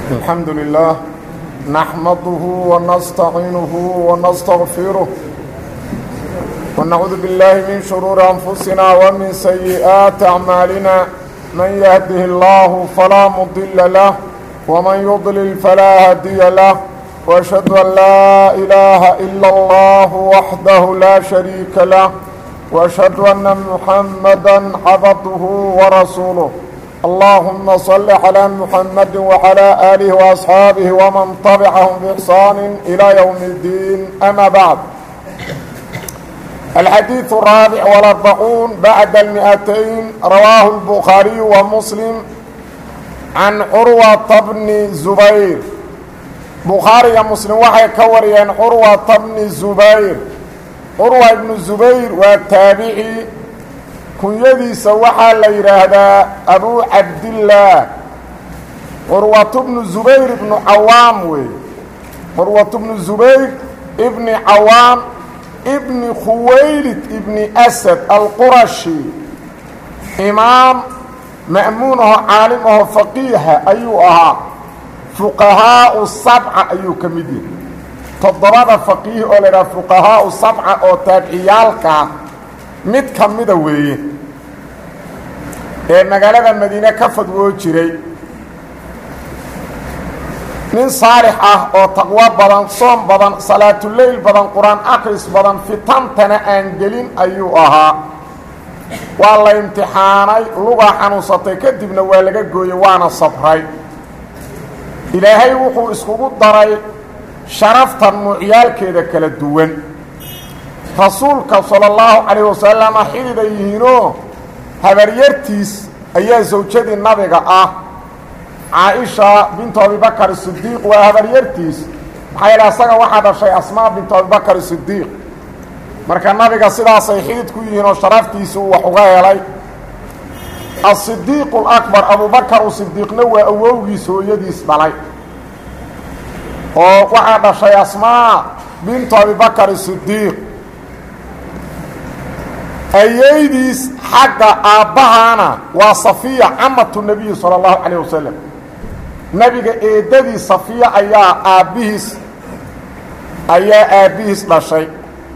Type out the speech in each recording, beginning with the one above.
الحمد لله نحمده ونستعينه ونستغفره ونعوذ بالله من شرور أنفسنا ومن سيئات أعمالنا من يهده الله فلا مضل له ومن يضلل فلا هادي له وأشهد أن لا إله إلا الله وحده لا شريك له وأشهد أن محمدا عبده ورسوله اللهم صل على محمد وعلى آله وأصحابه ومن طبعهم بإحسان إلى يوم الدين أما بعد الحديث الرابع والأربعون بعد المئتين رواه البخاري ومسلم عن عروة بن زبير بخاري مسلم waxay ka wariyeen curwata bni zubayr curwa ibnu zubayr waa taabici kunyadiisa waxaa la yidhaahdaa abu cabdillaah curwatu bnu zubayr ibnu cawaam wey curwatu bnu zubayr ibni cawaam ibni khuwaylid ibni asad alqurashi imaam ma'muun aho caalim aho faqiiha ayuu ahaa fuqahaau sabca ayuu ka mid yahay toddobada faqiih oo la yidhaha fuqahaau sabca oo taabiciyaalkaa mid ka mida weeye ee magaalada madiine ka fadwoo jiray nin saalix ah oo taqwo badan soom badan salaatuleyl badan qur-aan akris badan fitantana aan gelin ayuu ahaa waa la imtixaanay lugaa xanuunsatay kadibna waa laga gooyey waana sabray ilaahay wuxuu iskugu daray sharafta nuucyaalkeeda kala duwan rasuulka sala allahu calayh wasalama xidid ay yihiinoo habaryartiis ayaa sawjadii nabiga ah caaisha bintu abibakar sidiiq waa habaryartiis maxaa yeele asaga waxaa dhashay asmaa bintu abibakar sidiiq marka nabiga sidaasay xidid ku yihiin oo sharaftiisi uu wax uga helay asidiiqu lakbar abubakar u sidiiqna waa awowgiis hooyadiis dhalay oo waxaa dhashay asmaa bintu abibakar sidiiq ayeydiis xagga aabbahana waa safiya camatu nebiyi sala allahu calayh wasalam nebiga eedadii safiya ayaa aabbihiis ayaa aabbihiis dhashay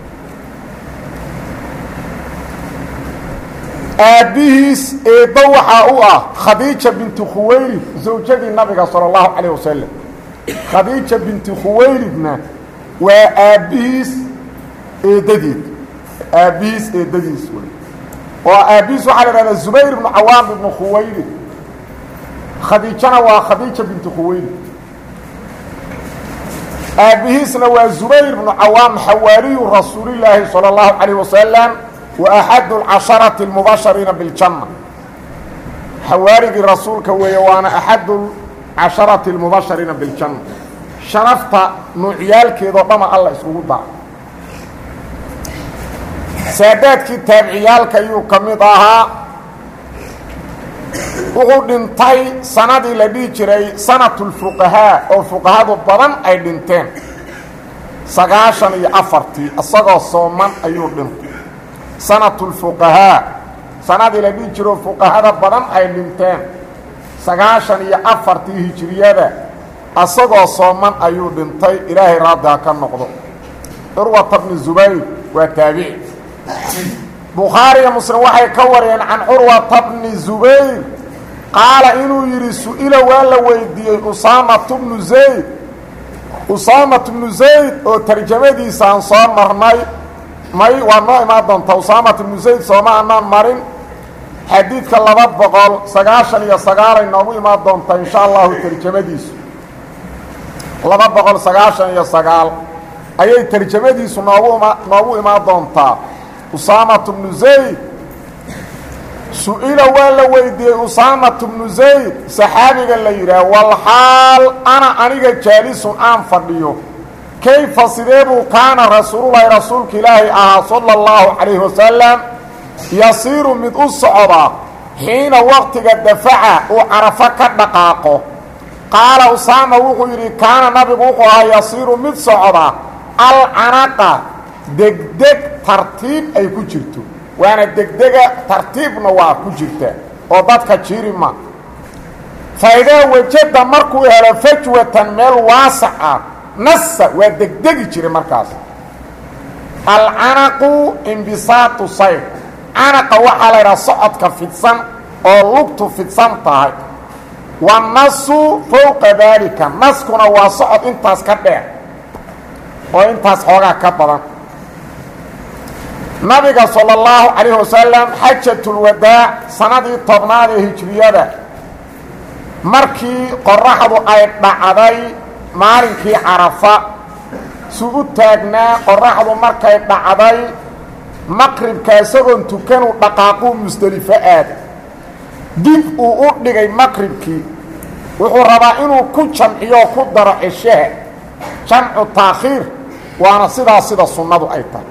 aabbihiis eeddo waxaa u ah khadiija binti khuwaylid zawjadii nabiga sala allahu calayh wasalam khadiija binti khuwaylidna waa aabbihiis eeddadeed aabbihiis eedadiis wey oo aabbihiis waxaa la ihahdaa zubayr ibnu cawaam ibnu khuwaylid khadiijana waa khadiija binti khuwaylid aabbihiisna waa zubayr ibnu cawaam xawaariyu rasuulillaahi salى اllahu calayh wasalam wa axadu lcasharati اlmubashariina biاljanna xawaarigii rasuulka weeye waana axadu casharati اlmubashariina biاljanna sharafta nuucyaalkeedoo dhama alla iskugu dara saadaadkii taabiciyaalka ayuu ka mid ahaa wuxuu dhintay sanadii la dhihi jiray sanatulfuqahaa oo fuqahadu badan ay dhinteen sagaashan iyo afartii isagoo sooman ayuu dhintay sanatulfuqahaa sanadii la dhihi jiro fuqahada badan ay dhinteen sagaashan iyo afartii hijiriyada isagoo sooman ayuu dhintay ilaahay raaddaa ka noqdo curwata bni zubayr waa taabici bukhaariga muslim waxay ka wariyeen can curwata bni zubayr qaala inuu yidhi su-ila waa la weydiiyey usaamatu bnu zayd usaamat bnu zayd oo tarjamadiisa aan soo marnay may waa noo imaan doonta usaamat bnu zayd sooma anaan marin xadiidka laba boqol sagaashan iyo sagaalay noogu imaan doonta insha allahu tarjamadiisu laba boqol sagaashan iyo sagaal ayay tarjamadiisu noogu ima noogu imaan doontaa usaamatu bnu zayd su-ila waa la weydiiyey usaamatu bnu zayd saxaabiga la yidhaah walxaal ana aniga jaalisun aan fadhiyo kayfa sidee buu kaana rasuululahi rasuulka ilaahi ahaa sala allahu calayhi wasalam yasiiru mid u socda xiina waqtiga dafaca uu carafo ka dhaqaaqo qaala usaama wuxuu yidhi kaana nabigu wuxuu ahaa yasiiru mid socda alcanaqa degdeg tartiib ay ku jirto waana degdega tartiibna waa ku jirta oo dadka jirima faidaa wajada markuu helo fajwatan meel waasac ah nasa waa degdegi jiray markaas alcanaqu imbisaatu sayr canaqa waxaa la ydhaha socodka fidsan oo lugtu fidsan tahay wanasu fowqa daalika naskuna waa socod intaas ka dheer oo intaas xoogaa ka badan nabiga salى اllahu calayh wasalam xajatulwadaac sanadii tobnaad ee hijriyada markii qoraxdu ay dhacday maalinkii carafa su u taagnaa qoraxdu markay dhacday maqribka isagoon tukanu dhaqaaquu musdelifo aada dib uu u dhigay maqribkii wuxuu rabaa inuu ku jamciyo ku daro ceshaha jamcu taakhiir waana sidaas sida sunnadu ay tahay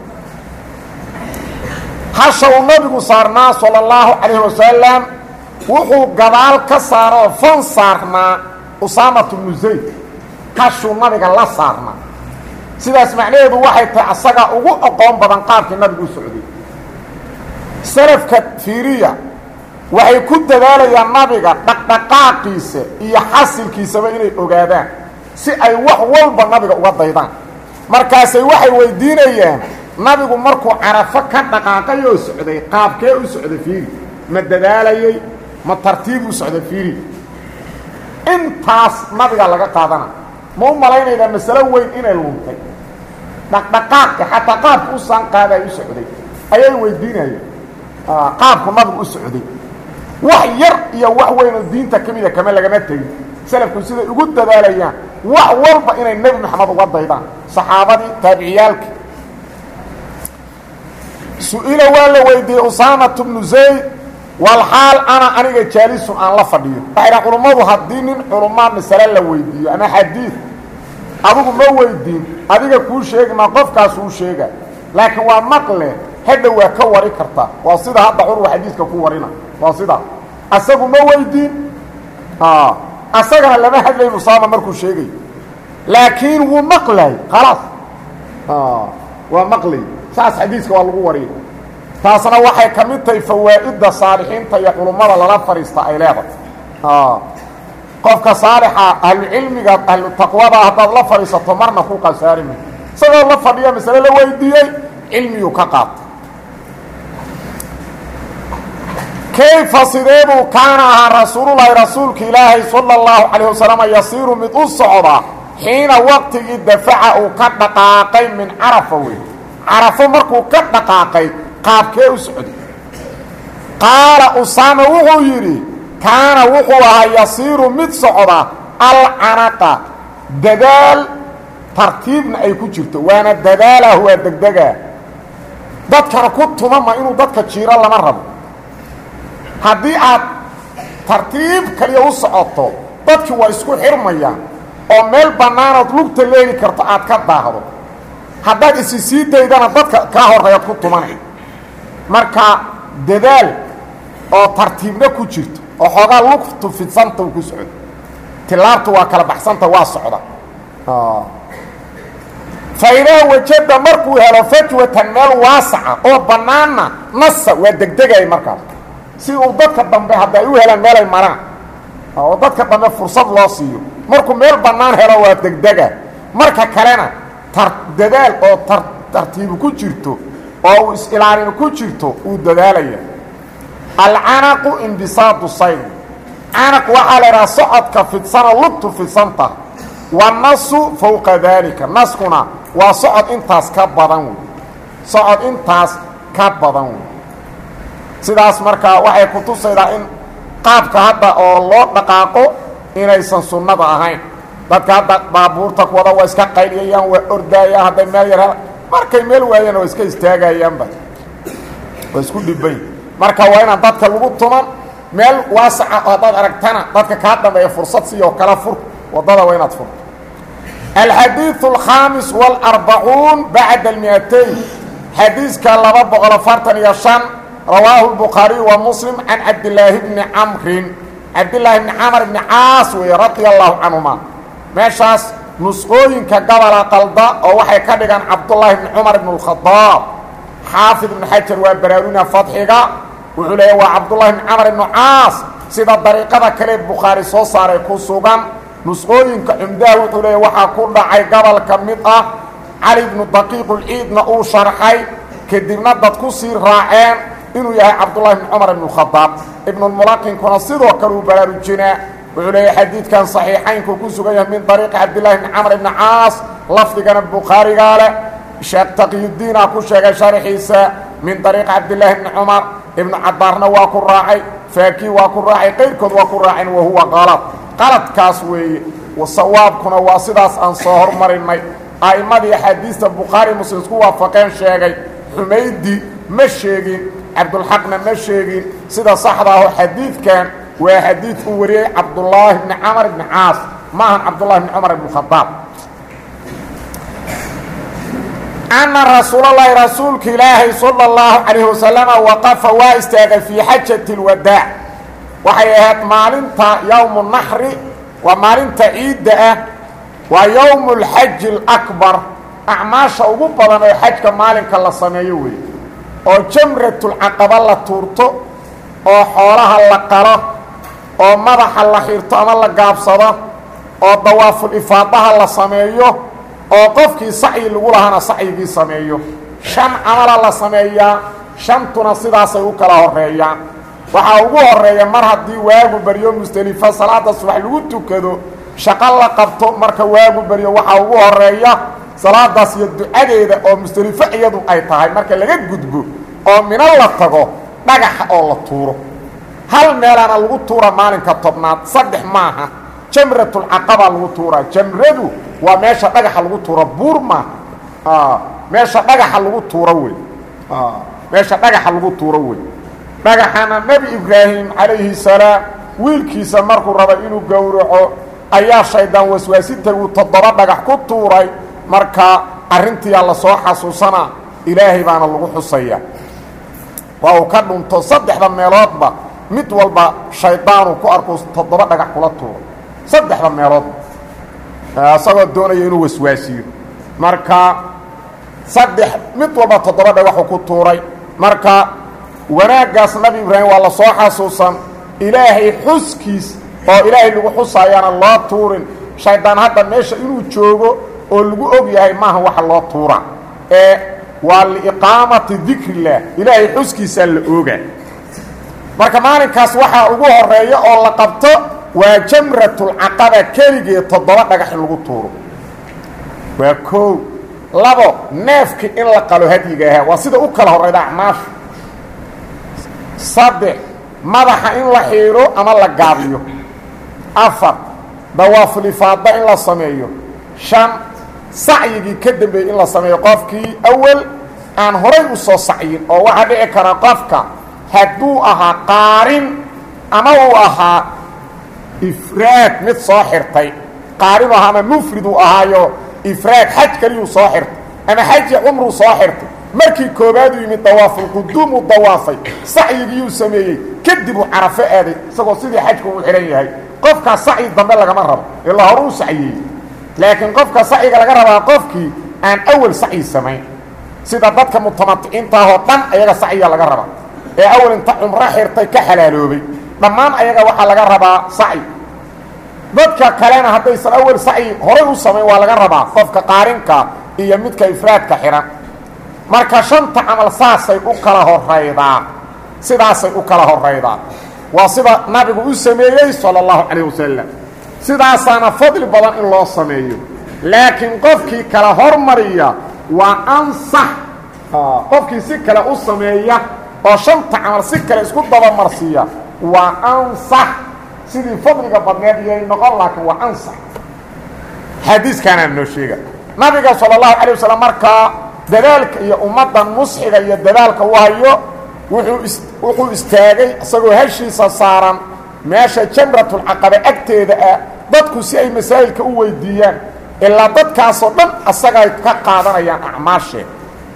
hasha uu nabigu saarnaa salى اllahu calayh wasalam wuxuu gadaal ka saaroo fan saarnaa usaamat bnu zayd hashuu nabiga la saarnaa sidaas macnaheedu waxay tahay asagaa ugu aqoon badan qaabkii nabigu u socday salafka fiiriya waxay ku dadaalayaan nabiga dhaqdhaqaaqiisa iyo xasilkiisaba inay ogaadaan si ay wax walba nabiga uga daydaan markaasay waxay weydiinayaan nabigu markuu carafo ka dhaqaaqay oo socday qaabkee u socday fiiri ma dadaalayey ma tartiib u socday fiiri intaas nabigaa laga qaadana ma u malaynaydaa masalo weyn inay luntay dhaqdhaqaaqka xataa qaabku u saanqaaday u socday ayay weydiinayeen qaabku nabigu u socday wax yar iyo wax weyn oo diinta ka mida kama lagama tegin salafku siday ugu dadaalayaan wax walba inay nebi maxamed uga daydaan saxaabadii taabiciyaalkii su-ila waa la weydiiyey usaamatu bnu zayd walxaal ana aniga jaalisun aan la fadhiyo waxay dha culummadu haddii nin culumaa masale la weydiiyo ama xadiid adigu ma weydiin adiga kuu sheegi maa qofkaas uu sheega laakiin waa maqle hadha waa ka wari kartaa waa sida hadda curwa xadiidka ku warina waa sidaa asagu ma weydiin asagana lama hadlayn usaama markuu sheegayo laakiin wuu maqlay khalaas waa maqlay saas xadiiska waa lagu wariya taasna waxay ka mid tahay fawaa'idda saalixiinta iyo culummada lala fadhiista ay leedahay qofka saalixa ahlucilmiga ahlu taqwada haddaad la fadhiisato marna ku qasaari ma isagoo la fadhiya masale la weydiiyey cilmiyuu ka qaata kayfa sideebuu kaana ahaa rasuululahi rasuulka ilaahay sala اllahu calayh wasalama yasiiru mid u socda xiina waqtigii dafaca uu ka dhaqaaqay min carafa wey carafo markuu ka dhaqaaqay qaabkee u socday qaala usaama wuxuu yidhi kaana wuxuu ahaa yasiiru mid socda alcanaqa dadaal tartiibna ay ku jirto waana dadaalah waa degdegaa dadkana ku tumama inuu dadka jiiro lama rabo haddii aad tartiib kaliya u socoto dadkii waa isku xirmayaan oo meel bannaanood lugta leegi karto aad ka daahdo haddaad isi sii daydana dadka kaa horreeyaad ku tumanay marka dadaal oo tartiibna ku jirto oo xoogaa lugtu fidsanta u ku socdo tilaabtu waa kala baxsanta waa socda faidaa wajada markuu helo fajwatan meel waasaca oo bannaanna nasa waa degdegaya markaas si uu dadka dambe hadda ay u helaan meelay maraan oo dadka dambe fursad loo siiyo markuu meel bannaan helo waa degdega marka kalena tar dadaal oo tar tartiibu ku jirto oo uu is-ilaalin ku jirto uu dadaalaya alcanaqu imbisaadu sayr canaq waxaa la idhaha socodka fidsano lugtu fidsanta wanasu fowqa daalika naskuna waa socod intaas ka badan wey socod intaas ka badan wey sidaas markaa waxay ku tusaydaa in qaabka hadda oo loo dhaqaaqo inaysan sunnada ahayn dadka hadda baabuurta kuwada waa iska qayliyayaan waa ordaayaan hadday meel yar markay meel waayaan waa iska istaagayaanba waa isku dhibay marka waa inaan dadka lagu tuman meel waasaca oo haddaad aragtana dadka kaa dambeeya fursad siiyoo kala fur waddada waa inaad furto alxadiiث الkhaamis والarbacuun bacda اlmiatayn xadiiska laba boqol afartan iyo شhan rawaahu الbukhaariي wa muslim can cabdilaahi bni camrin cabdilaahi bni camr bni caas weeye radia allahu canهuma meeshaas nusqooyinka gabola qalda oo waxay ka dhigaan cabdullaahi bni cumar bn اkhadaab xaafid ibn xajar waa baraaruna fadxiga wuxuu leeya waa cabdullahi bni camr ibnu caas sida dariiqada kale bukhaari soo saaray ku sugan nusqooyinka cumdaha wuxuu leeya waxaa ku dhacay gobol ka mid ah cali bnu daqiiqulciidna uu sharxay kadibna dad ku sii raaceen inuu yahay cabdullahi bni cumar ibnu khadaab ibnulmulaqinkuna sidoo kale uu baraarujinaa wuxuu leeyahay xadiidkan saxiixaynku ku sugan yahay min dariiqi cabdillahi bni camr ibni caas lafdigana bukhaarigaa leh sheekh taqiyudiinaa ku sheegay sharxiisa min dariiqi cabdillaahi bni cumar ibnu cabaarna waa ku raacay faakii waa ku raacay qayrkood waa ku raaceen wahuwa qalad qaladkaas weeye sawaabkuna waa sidaas aan soo hormarinay a'immadii axaadiista bukhaari muslim isku waafaqeen sheegay xumaydi ma sheegin cabdulxaqna ma sheegin sida saxda aho xadiidkan waa xadiid uu wariyey cabdullaahi bni camar ibni caas maahan cabdullahi bni cumar ibnu khadaab anna rasuulalahi rasuulka ilaahay sala اllahu calayhi wasalama waqafa waa istaagay fii xajati اlwadaac waxay ahayd maalinta yowmu naxri waa maalinta ciidda ah waa yowmu اlxaji اlakbar acmaasha ugu badan oo xajka maalinka la sameeyo weeye oo jamratulcaqaba la tuurto oo xoolaha la qalo oo madaxa la xirto ama la gaabsado oo dawaaful ifaadaha la sameeyo oo qofkii sacyi lagu lahaana sacyigii sameeyo shan camala la sameeyaa shantuna sidaasay u kala horeeyaan waxaa ugu horeeya mar haddii waagu baryo musdelifo salaada subax lagu tukado shaqo la qabto marka waagu baryo waxaa ugu horeeya salaadaas iyo ducadeeda oo musdelifo iyadu ay tahay marka laga gudbo oo mino la tago dhagaxa oo la tuuro hal meelaana lagu tuura maalinka tobnaad saddex maaha jamratulcaqabaa lagu tuuraa jamradu waa meesha dhagaxa lagu tuuro buur maaha meesha dhagaxa lagu tuuro wey meesha dhagaxa lagu tuuro wey dhagaxana nebi ibraahim calayhi salaam wiilkiisa markuu raba inuu gowraco ayaa shaydaan waswaasintay uu toddoba dhagax ku tuuray marka arrintiyaa lasoo xasuusanaa ilaahay baana lagu xusaya waa uu ka dhunto saddexda meeloodba mid walba shaydaanuu ku arku toddoba dhagax kula tuuro saddexda meeloodba isagoo doonaya inuu waswaasiyo marka saddex mid walba toddoba dhagaxuu ku tuuray marka wanaaggaas nabi ibraahim waa la soo xasuusan ilaahay xuskiis oo ilaahay lagu xusaayaana loo tuurin shaydaan hadda meesha inuu joogo oo lagu og yahay maaha waxa loo tuura ee waa liiqaamati dikrillaah ilaahay xuskiisaa la ooga marka maalinkaas waxaa ugu horeeya oo la qabto waa jamratulcaqaba keligeed toddoba dhagax in lagu tuuro waa koow labo neefki in la qalo hadyiga ahaa waa sida u kala horrayda acmaashu saddex madaxa in la xiidho ama la gaabiyo afar dawaafulifaada in la sameeyo shan sacyigii ka dambeeyey in la sameeyo qofkii awal aan horay u soo sacyin oo waxaa dhici kara qofka hadduu ahaa qaarin ama uu ahaa ifraad mid soo xirtay qaarin ahaa ama mufrid uu ahaayo ifraad xaj kaliyuu soo xirtay ama xaji cumruu soo xirtay markii koobaad uu yimid dawaafulquduum uu dawaafay sacyigiyuu sameeyey kadib uu carafo aaday isagoo sidii xajku uu xidhan yahay qofkaas sacyi dambe lagama rabo ilaa hore u sacyeeyey laakiin qofka sacyiga laga rabaa qofkii aan awal sacyi samayn sida dadka mutamaticiintaahoo dhan ayaga sacyiga laga rabaa ee awal inta cumro xirtay ka xalaaloobay dhammaan ayaga waxaa laga rabaa sacyi dadka kalena haddaysan awal sacyi horay u samayn waa laga rabaa qofka qaarinka iyo midka ifraadka xihan marka shanta camal saasay u kala horaydaa sidaasay u kala horaydaa waa sida nabigu u sameeyey sala allahu calayh wasalam sidaasaana fadli badan in loo sameeyo laakiin qofkii kala hormariya waa ansax qofkii si kale u sameeya oo shanta camal si kale isku dabamarsiiya waa ansax sidii fadliga badneed iyay noqon laakiin waa ansax xadiiskaanaa noo sheega nabiga sala allahu calay wasalam markaa dadaalka iyo ummaddan musxiga iyo dadaalka u hayo wuxuu is wuxuu istaagay isagoo heshiisa saaran meesha jamratulcaqaba agteeda ah dadku si ay masaa'ilka u weydiiyaan ilaa dadkaasoo dhan asagay ka qaadanayaan acmaashee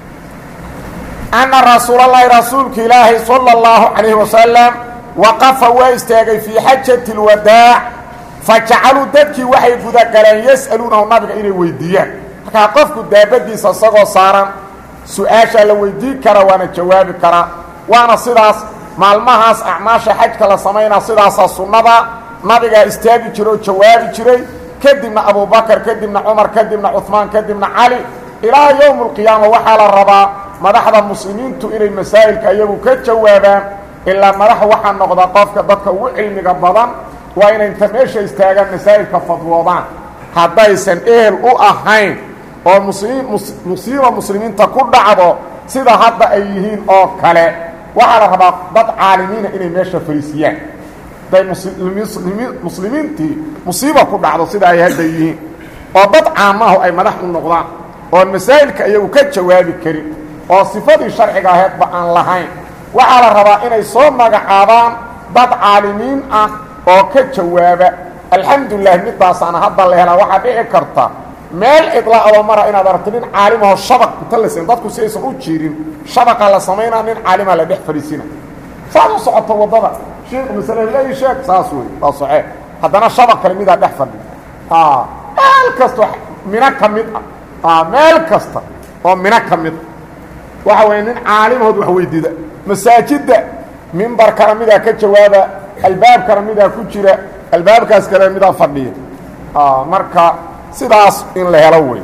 anna rasuulallaahi rasuulka ilaahay sala allahu calayhi wasalam waqafa waa istaagay fii xajati اlwadaac fa jacaluu dadkii waxay gudagaleen yas'aluunahu nabiga inay weydiiyaan markaa qofku daabadiisa isagoo saaran su-aashaa la weydiin kara waana jawaabi karaa waana sidaas maalmahaas acmaasha xajka la samaynaa sidaasaa sunnada nabigaa istaagi jira oo jawaabi jiray kadibna abubakar kadibna cumar kadibna cuثmaan kadibna cali ilaa yowm اlqiyaama waxaa la rabaa madaxda muslimiintu inay masaa'ilka iyagu ka jawaabaan ilaa madax waxaa noqda qofka dadka ugu cilmiga badan waa inay inta meesha istaagaan masaa'ilka fadwoodaan haddaysan ehel u ahayn oo muslim musiiba muslimiinta ku dhacdo sida hadda ay yihiin oo kale waxaa la rabaa dad caalimiina inay meesha fariisiyaan haday muslimiintii musiiba ku dhacdo sida ay hadda yihiin oo dad caamahu ay madax u noqdaan oon masaa'ilka iyagu ka jawaabi karin oo sifadii sharciga aheedba aan lahayn waxaa la rabaa inay soo magacaabaan dad caalimiin ah oo ka jawaaba alxamdulilah midaasaana hadda la helaa waxaa dhici karta meel cidla adoo mara inaad aragto nin caalimaho shabaq inta la sen dadku si aysan u jiirin shabaqa la samaynaa nin caalimaa la dhex fadhiisina saad u socoto waddada sheekh masale leey sheeg saas wey waa socee haddana shabaq kale midaa dhex fadhi meel kasta mino ka mid ah meel kasta oo mino ka mid a waxa weeye nin caalimahood wax weydiida masaajidda mimbar kale midaa ka jawaaba albaab kale midaa ku jira albaabkaas kale midaa fadhiya marka sidaas in la helo wey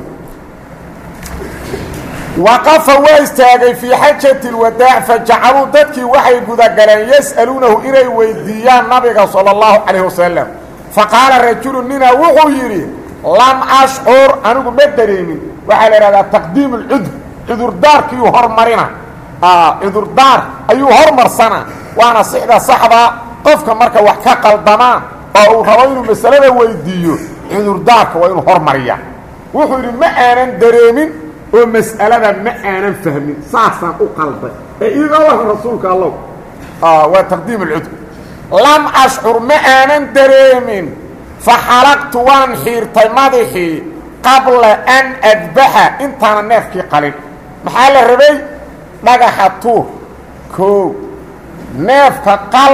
waqafa waa istaagay fii xajati اlwadaac fajacaluu dadkii waxay gudagaleen yas'aluunahu inay weydiiyaan nabiga salى اllahu calayh wasalam faqaala rajulu nina wuxuu yidhi lam ashcur anigu ma dareemin waxaa la ihahdaa taqdiim اlcudur cudurdaarkiiyuu hormarina cudurdaar ayuu hormarsana waana sixda saxda qofka marka wax ka qaldamaa oo uu rabo inuu masalada weydiiyo cudurdaarka waa inuu hormariya wuxuu yidhi ma aanan dareemin oo mas'alada ma aanan fahmin saasaan u qalday ee iiga lah rasuulka allow waa taqdiim alcudur lam ashcur ma aanan dareemin fa xalaqtu waan xiirtay madaxii qabla an adbaxa intaana neefkii qalin maxaa la rabay dhagaxa tuur koow neefka qal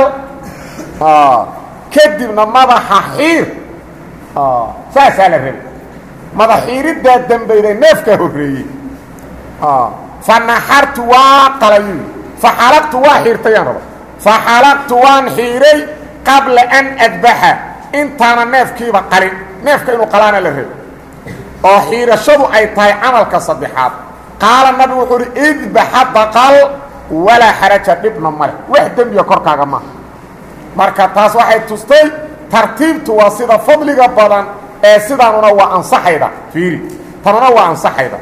kadibna madaxa xiir saasaa la rabay madax xiiriddaa dambeyday neefkaa horreeyey fa naxartu waa qalayu fa xalaqtu waa xiirtayaan raba fa xalaqtu waan xiiray qabla an adbaxa intaana neefkiiba qalin neefka inuu qalaana la rabay oo xiirashadu ay tahay camalka saddexaad qaala nabigu wuxuu uhi idbaxa baqal walaa xaraja dhibna male wax dembiga korkaaga maaha marka taas waxay tustay tartiibtu waa sida fadliga badan ee sidaanuna waa ansaxayda fiiri tanuna waa ansaxayda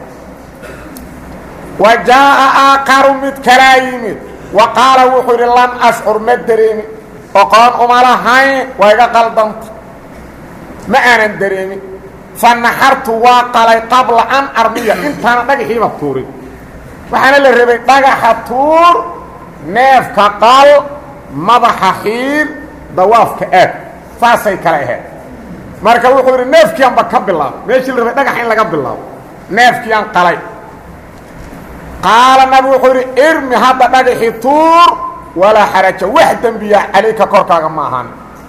wa jaa'a aakaru mid kalaa yimid wa qaala wuxuu yidhi lam ashcur ma dareemin oqoon uma lahayn waa iga qaldanta ma aanan dareemin fa naxartu waa qalay qabla an armiya intaana dhagaxiiba tuurin waxaana la rabay dhagaxa tuur neefka qal madaxa xiir dawaafka aad saasay kale ahayd marka wuxuu yidhi neefkiianba ka bilaabo meeshii la rabay dhagax in laga bilaabo neefkiiaan qalay qaala nabi wuxuu yidhi irmi hadda dhagaxii tuur walaa xaraja wax dembiya calayka korkaaga ma ahaan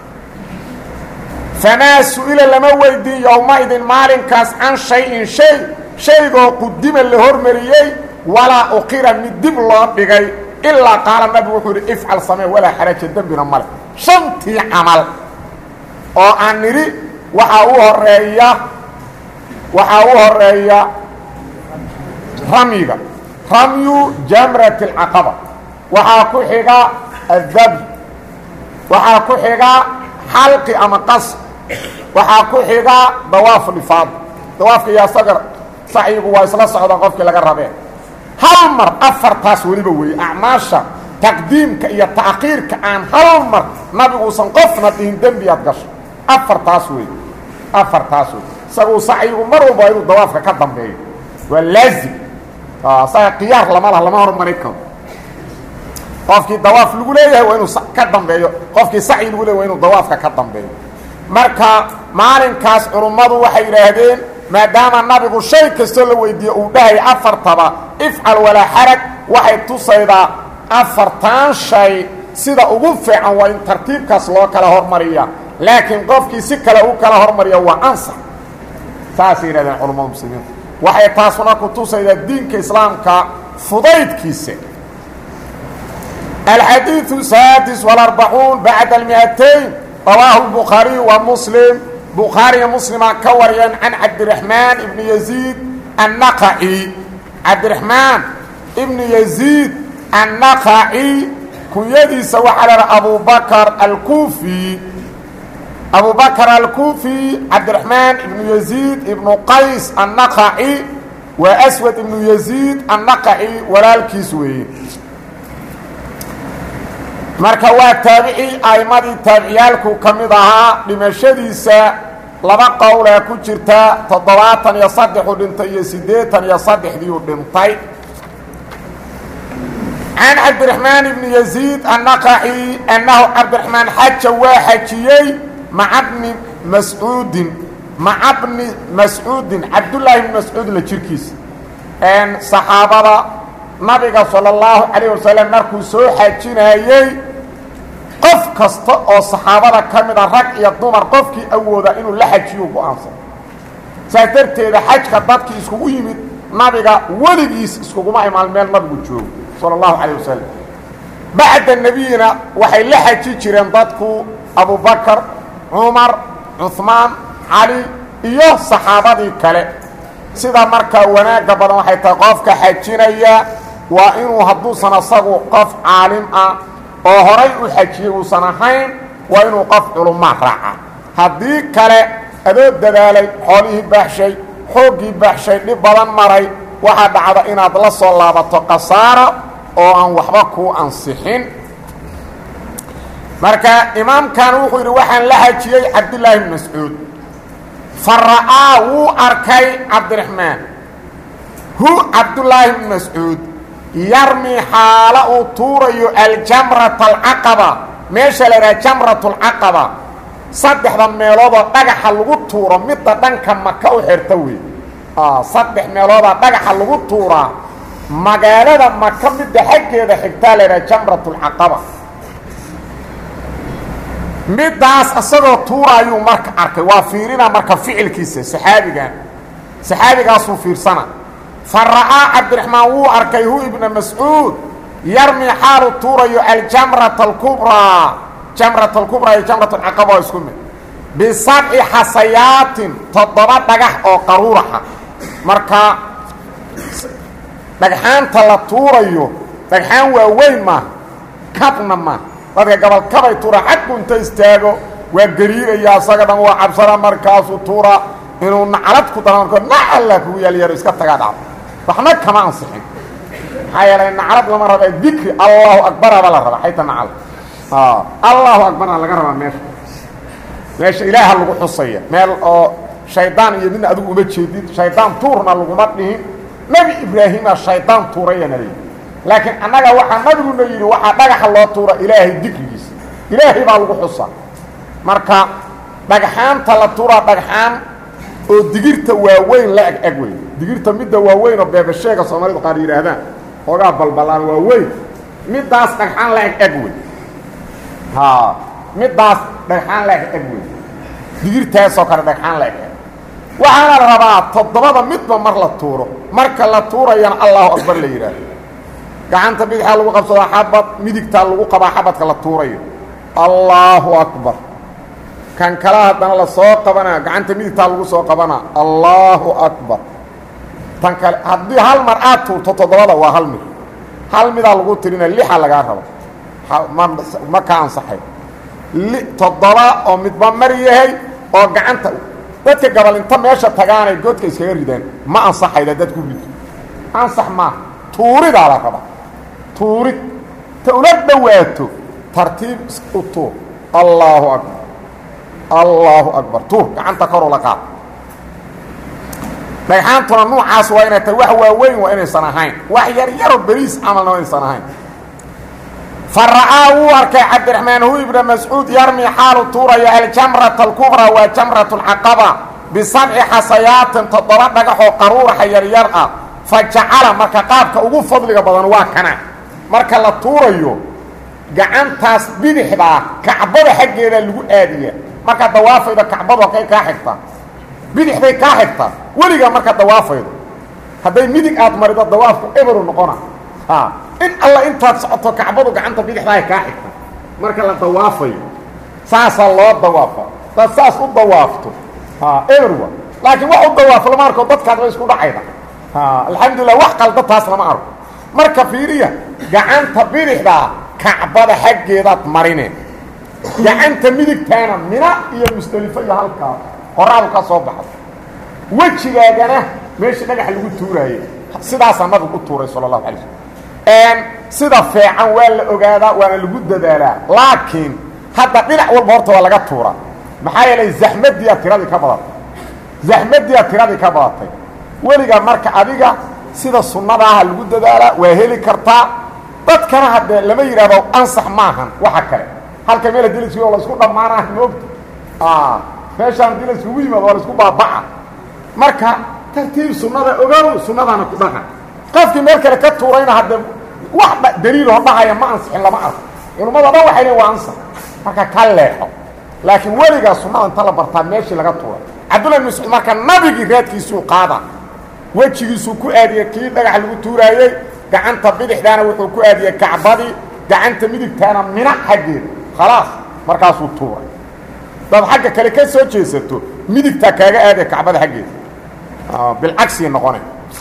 famaa su-ila lama weydiin yowmaidin maalinkaas can shay-in shay shaygoo qudima la hormariyey walaa uqira mid dib loo dhigay ilaa qaala nabigu wuxuu yidhi ifcal samee walaa xaraja dembina male shantii camal oo aan nidhi waxaa u horeeya waxaa u horeeya ramyiga ramyu jamrat اlcaqaba waxaa ku xiga adab waxaa ku xiga xalqi ama qas waxaa ku xiga dawaaf lifaad dawaafka iyo asaga sacyigu waa isla socdaan qofkii laga rabee hal mar afartaas weliba weeye acmaasha taqdiimka iyo ta'khiirka aan hal mar nabiguusan qofna dhihin dembiyaad gasho afartaas wey afartaas wey isaguu sacyigu mar walba inuu dawaafka ka dambeeyo waa laazim isaga khiyaar lama laha lama hormarin karo qofkii dawaaf lagu leeyahay waa inuu ka dambeeyo qofkii sacyi lagu leeyahy waa inuu dawaafka ka dambeeyo marka maalinkaas culummadu waxay yidhaahdeen maadaama nabigu shay kastoo la weydiiye uu dhahay afartaba ifcal walaa xarag waxay tusaydaa afartan shay sida ugu fiican waa in tartiibkaas loo kala hormariya laakiin qofkii si kale u kala hormariya waa ansax saasay yidhahdeen culammada muslimiinta waxay taasuna ku tusaydaa diinka islaamka fudaydkiisa الحديث السادس والأربعون بعد المئتين رواه البخاري ومسلم بخاري مسلم كوريا عن عبد الرحمن بن يزيد النقعي عبد الرحمن بن يزيد النقعي كنيدي سوى على أبو بكر الكوفي أبو بكر الكوفي عبد الرحمن بن يزيد بن قيس النقعي وأسود بن يزيد النقعي ولا الكسوي marka waa taabici a'imadii taabiciyaalku ka mid ahaa dhimashadiisa laba qowlee ku jirta toddobaatan iyo saddexuu dhintay iyo siddeetan iyo saddexdiiu dhintay can cabdiraxmaan ibni yaziid annaqaci annahu cabdiraxmaan xaja waa xajiyey maca bni mascuudin maca bni mascuudin cabdullaahi bni mascuud la jirkiisa saxaabada nabiga sala allahu calayh wasalam markuu soo xajinayey qof kasta oo saxaabada ka mid a rag iyo dumar qofkii awooda inuu la xajiyo go-aansan saas darteeda xajka dadkii iskugu yimid nabiga weligiis iskuguma imaan meel nabigu joogo sala allahu calayh wasalam bacda nebiyina waxay la xaji jireen dadku abubakar cumar cuhmaan cali iyo saxaabadii kale sida markaa wanaagga badan waxay tahay qofka xajinaya waa inuu hadduusan asagu qof caalim ah oo horay u xajiyey uusan ahayn waa inuu qof culumaa raaca haddii kale adoo dadaalay xoolihii baaxshay xooggii baaxshay dhib badan maray waxaa dhacda inaad la soo laabato khasaaro oo aan waxba kuu ansixin marka imaamkan wuxuu yidhi waxaan la xajiyey cabdillaahi bn mascuud fa ra'aa wuu arkay cabdiraxmaan hu cabdullaahi bn mascuud yarmi xaalo uu tuurayo aljamrata alcaqaba meesha la idhaha jamrat alcaqaba saddexda meeloodoo dhagaxa lagu tuuro midda dhanka maka u xirta wey saddex meeloodaa dhagaxa lagu tuuraa magaalada maka midda xaggeeda xigtaa la idhaha jamrat alcaqaba middaas isagoo tuuraayuu marka arkay waa fiirina marka ficilkiisa saxaabigan saxaabigaasuu fiirsana fa ra'aa cabdiraxmaan wuu arkay hu ibna mascuud yarmi xaalu tuurayo aljamrata alkubraa jamrat alkubraa iyo jamrat alcaqaba oo isku mid bisabci xasayaatin toddoba dhagax oo qaruuraxa marka dhagxaanta la tuurayo dhagxaan waaweyn maaha kabna maaha dadka gabalkabay tuura xaggu inta istaago waa gariiraya asaga dhan waa cabsada markaasuu tuura inuu naclad ku dara marko nacalla kugu yaalyaro iska tagaa dhacdo waxna kama ansixin maxaa yeelay naclad lama raba dikri allahu akbaraba la rabaa xayta nacal allahu akbara laga rabaa meesha meesha ilaaha lagu xusaya meel oo shaydaan iyo midna adigu uma jeedid shaydaan tuurna laguma dhihin nebi ibraahima shaydaan tuurayana leeyi laakiin annaga waxaa nabiguna yidhi waxaa dhagaxa loo tuura ilaahay dikrigiisa ilaahay baa lagu xusa marka dhagxaanta la tuuraa dhagxaan oo digirta waaweyn la eg eg wey digirta midda waaweyn oo beebasheega soomaalidu qaar yidhaahdaan hoogaa balbalaan waaweyn middaas dhagxaan la eg eg wey ha middaas dhagxaan la eg eg wey digirtaasoo kale dhagxaan la eg eg waxaana la rabaa toddobada midba mar la tuuro marka la tuurayana allahu akbar la yidhaahdo gacanta bidixaa lagu qabsadaa xabad midigtaa lagu qabaa xabadka la tuurayo allaahu akbar kan kala haddana la soo qabanaa gacanta midigtaa lagu soo qabanaa allaahu akbar tan kale haddii hal mar aad tuurto toddobada waa hal mid hal midaa lagu tirina lixa lagaa rabo ma ka ansaxay toddoba oo midba mar yahay oo gacanta dadka gabal inta meesha tagaanay goodka iskaga ridaan ma ansaxayda dad ku rido ansax maaha tuuridaa la rabaa tuurid ta ula dhowaato tartiib u tuur allaahu akbar allaahu akbar tuur gacanta kor ula qaad dhagxaantuna nuucaas waa inay tahay wax waaweyn waa inaysan ahayn wax yar yaroo beriis camalna waa inaysan ahayn fa ra'aa wuu arkay cabdiraxmaan hu ibna mascuud yarmi xaalu tuuraya aljamrata alkubraa waa jamrat alcaqaba bisabci xasayaatin toddoba dhagaxoo qaruuraxa yaryar ah fa jacala marka qaabka ugu fadliga badan waa kana marka la tuurayo gacantaas bidixdaa kacbada xaggeeda lagu aadiya markaa dawaafayda kacbadu halkay kaa xigtaa bidixday kaa xigtaa weligaa markaa dawaafaydo hadday midig aad marido dawaafku eberu noqona in alla intaad socoto kacbadu gacanta bidixdaay kaa xigta marka la dawaafayo saasaa loo dawaafa daad saas u dawaafto everwa laakiin wax u dawaafo lama arko dadkaad ba isku dhacayda alxamdulilah wax qalda taas lama arko marka fiiriya gacanta bidixdaa kacbada xaggeedaad marineen gacanta midigtaana mina iyo musdelifo iyo halkaa qoraadu ka soo baxdo wejigaagana meeshii dhagax lagu tuuraaye sidaasaa nabigu u tuuray sala allahu alay slm sida feecan waa la ogaadaa waana lagu dadaalaa laakiin hadda dhinac walba horta waa laga tuuraa maxaa yeelay zaxmadiiaa tiradii ka badatay zaxmadiiaa tiradii ka badatay weligaa marka adiga sida sunnada aha lagu dadaalaa waa heli kartaa dadkana haddee lama yidhahdo ansax maahan waxa kale halka meel hadii laisku la isku dhammaanah maogta meeshaan hadii laiskugu yimaado waa la isku baabaca marka tartiib sunnada ogow sunnadaana ku dhaqa qofkii meel kale ka tuurayna haddee wax daliiloo dhahaya ma ansixin lama arko culummada dhan waxay lein waa ansax marka ka leexo laakiin weligaa sunnada inta la bartaa meeshii laga tuuray cabdullahi bin mascuud marka nabigii raadkiisuu qaada wejigiisuu ku aadiyey kii dhagax lagu tuuraayey gacanta bidixdaana wuxuu ku aadiyey kacbadii gacanta midigtaana mina xaggeeda khalaas markaasuu tuuray dad xagga kale ka soo jeesato midigtaa kaaga aadaya kacbada xaggeeda bilcagsii noqonay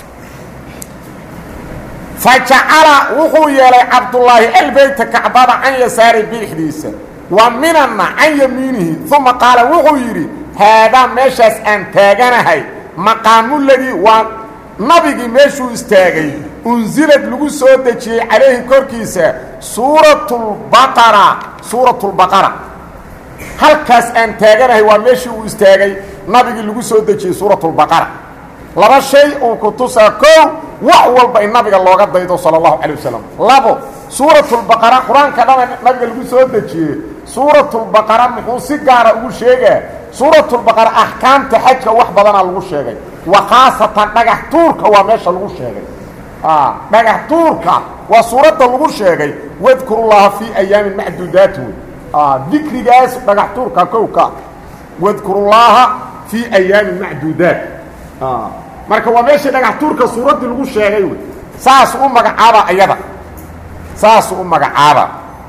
fa jacala wuxuu yeelay cabdullaahi albeyta kacbada can yasaari bidixdiisa wa minanna can yamiinihi uma qaala wuxuu yidhi haadaa meeshaas aan taaganahay maqaamuladii waa nabigii meeshuu istaagay unsilad lagu soo dejiyey calayhi korkiisa suuratulbaqara suuratulbaqara halkaas aan taaganahay waa meeshii uu istaagay nabigii lagu soo dejiyey suuratulbaqara laba shay uu ku tusaa kow wax walba in nabiga looga daydo sala allahu calay wasalam labo suuratulbaqara qur-aanka dhana nabiga lagu soo dejiyey suuratulbaqara muxuu si gaara ugu sheegaa suuratulbaqara axkaamta xajka wax badanaa lagu sheegay wa khaasatan dhagax tuurka waa meesha lagu sheegay dhagax tuurka waa suuradda lagu sheegay wadkurullaha fii ayaamin macduudaati wey dikrigaas dhagax tuurka kowka wadkurullaaha fii ayaamin macduudaat marka waa meeshii dhagax tuurka suuraddii lagu sheegay wey saas u magacaaba ayada saas u magacaaba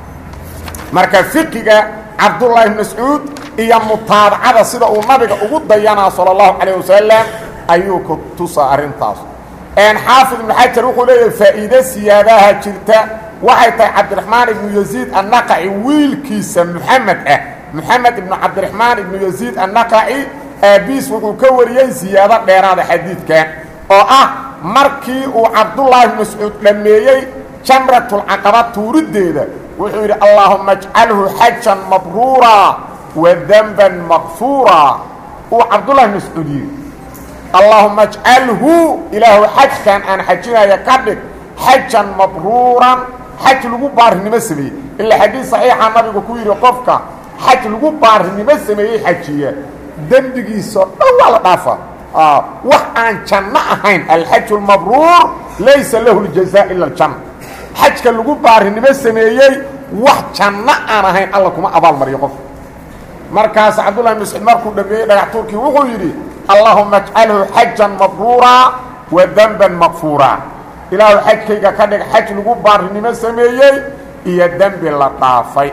marka fiqiga cabdullaahi bn mascuud iyo mutaabacada sida uu nabiga ugu dayanaa salى اllahu calayه wasalam ayuu ku tusaa arrintaas xaafid ibnu xajar wuxuu leeyahay faa'iide siyaadaha jirta waxay tahay cabdiraxmaan ibnu yaziid annaqaci wiilkiisa muxamed ah moxamed ibnu cabdiraxmaan ibnu yaziid annaqaci aabiis wuxuu ka wariyey siyaado dheeraada xadiidkan oo ah markii uu cabdullaahi bn mascuud dhammeeyey jamratulcaqaba tuuriddeeda wuxuu yidhi allaahuma ajcalhu xajan mabruura wadanban makfuura uu cabdullahi bn mascuud yidhi allaahuma ajcalhu ilaahu xajkan aan xajinaya ka dhig xajan mabruuran xaj lagu baarinimo sameeyey ilaa xadiid saxiixa nabigu ku yidhi qofka xaj lagu baarinimo sameeyey xajiya dembigiisao dhan waa la dhaafa wax aan janno ahayn alxaju lmabruur laysa lahu ljazaa ila aljanna xajka lagu baarinimo sameeyey wax janno aan ahayn alla kuma abaalmariyo qof markaas cabdullahi mascuud markuu dhameeyey dhagax tuurkii wuxuu yidhi allahuma ajcalhu xajan mabruura wa denban makfuura ilaahu xajkayga ka dhig xaj lagu baarinimo sameeyey iyo dembi la dhaafay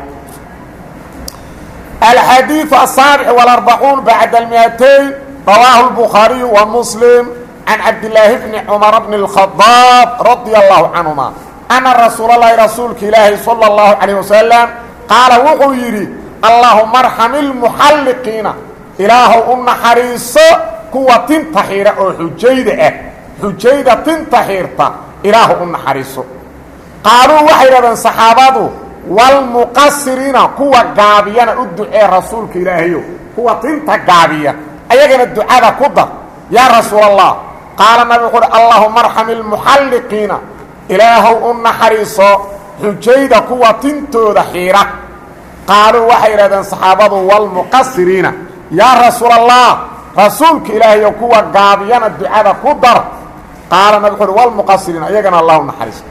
الحديث السابع والأربعون بعد المئتين رواه البخاري ومسلم عن عبد الله بن عمر بن الخطاب رضي الله عنهما أن رسول الله رسولك إلهي صلى الله عليه وسلم قال وحو يري اللهم ارحم المحلقين إله أن حريص كوة تنتحير أو حجيدة حجيدة تنتحيرتا إله أن حريص قالوا وحيدا صحابته walmuqasiriina kuwa gaabiyana u ducee rasuulka ilaahayo kuwa tinta gaabiya ayagana ducada ku dar yaa rasuul allah qaala nabi wuxu uhi allahuma arxam ilmuxalliqiina ilaahow u naxariiso xujayda kuwa tintooda xiira qaaluu waxay yidhahdeen saxaabadu walmuqasiriina yaa rasuul allah rasuulka ilaahayo kuwa gaabiyana ducada ku dar qaala nabi wuxu uhi walmuqasiriina iyagana allah u naxariiso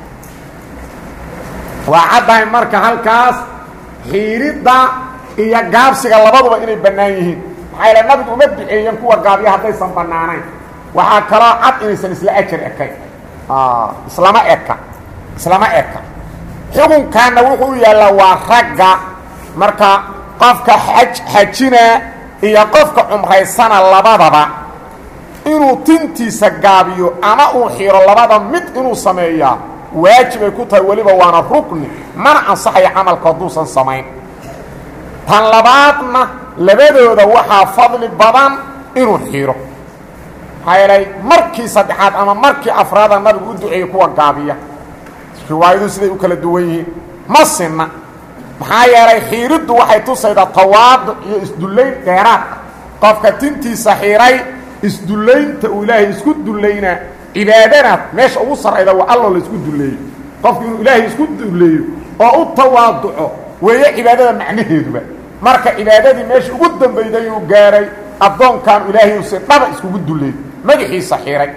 waa caddahay marka halkaas xiiridda iyo gaabsiga labaduba inay bannaan yihiin maxaa yaele nabigu uma duceeyen kuwa gaabya haddaysan bannaanayn waxaa kaloo cad inaysan isla ajar ekayn islama eka islama eka xukunkaana wuxuu u yaallaa waa ragga marka qofka xaj xajina iyo qofka cumraysana labadaba inuu tintiisa gaabiyo ama uu xiro labada mid inuu sameeyaa waajibay ku tahay weliba waana rukni mana ansaxayo camalka hadduusan samayn tan labaadna labadooda waxaa fadli badan inuu xiro maxaa yeelay markii saddexaad ama markii afraada nabigu u duceeyey kuwa gaabiya riwaayadu siday u kala duwan yihiin ma sinna maxaa yeelay xiiriddu waxay tusaydaa tawaaduc iyo isdullayn dheeraad qofka tintiisa xiray isdullaynta uu ilaahay isku dullaynaa cibaadana meesha ugu sarrayda waa alloo la isku dulleeyo qofku inuu ilaahay isku dulleeyo oo u tawaaduco weeye cibaadada macnaheeduba marka cibaadadii meesha ugu dambayday uu gaaray addoonkan ilaahay uuse dhaba iskugu dulleeyo madaxiisa xiray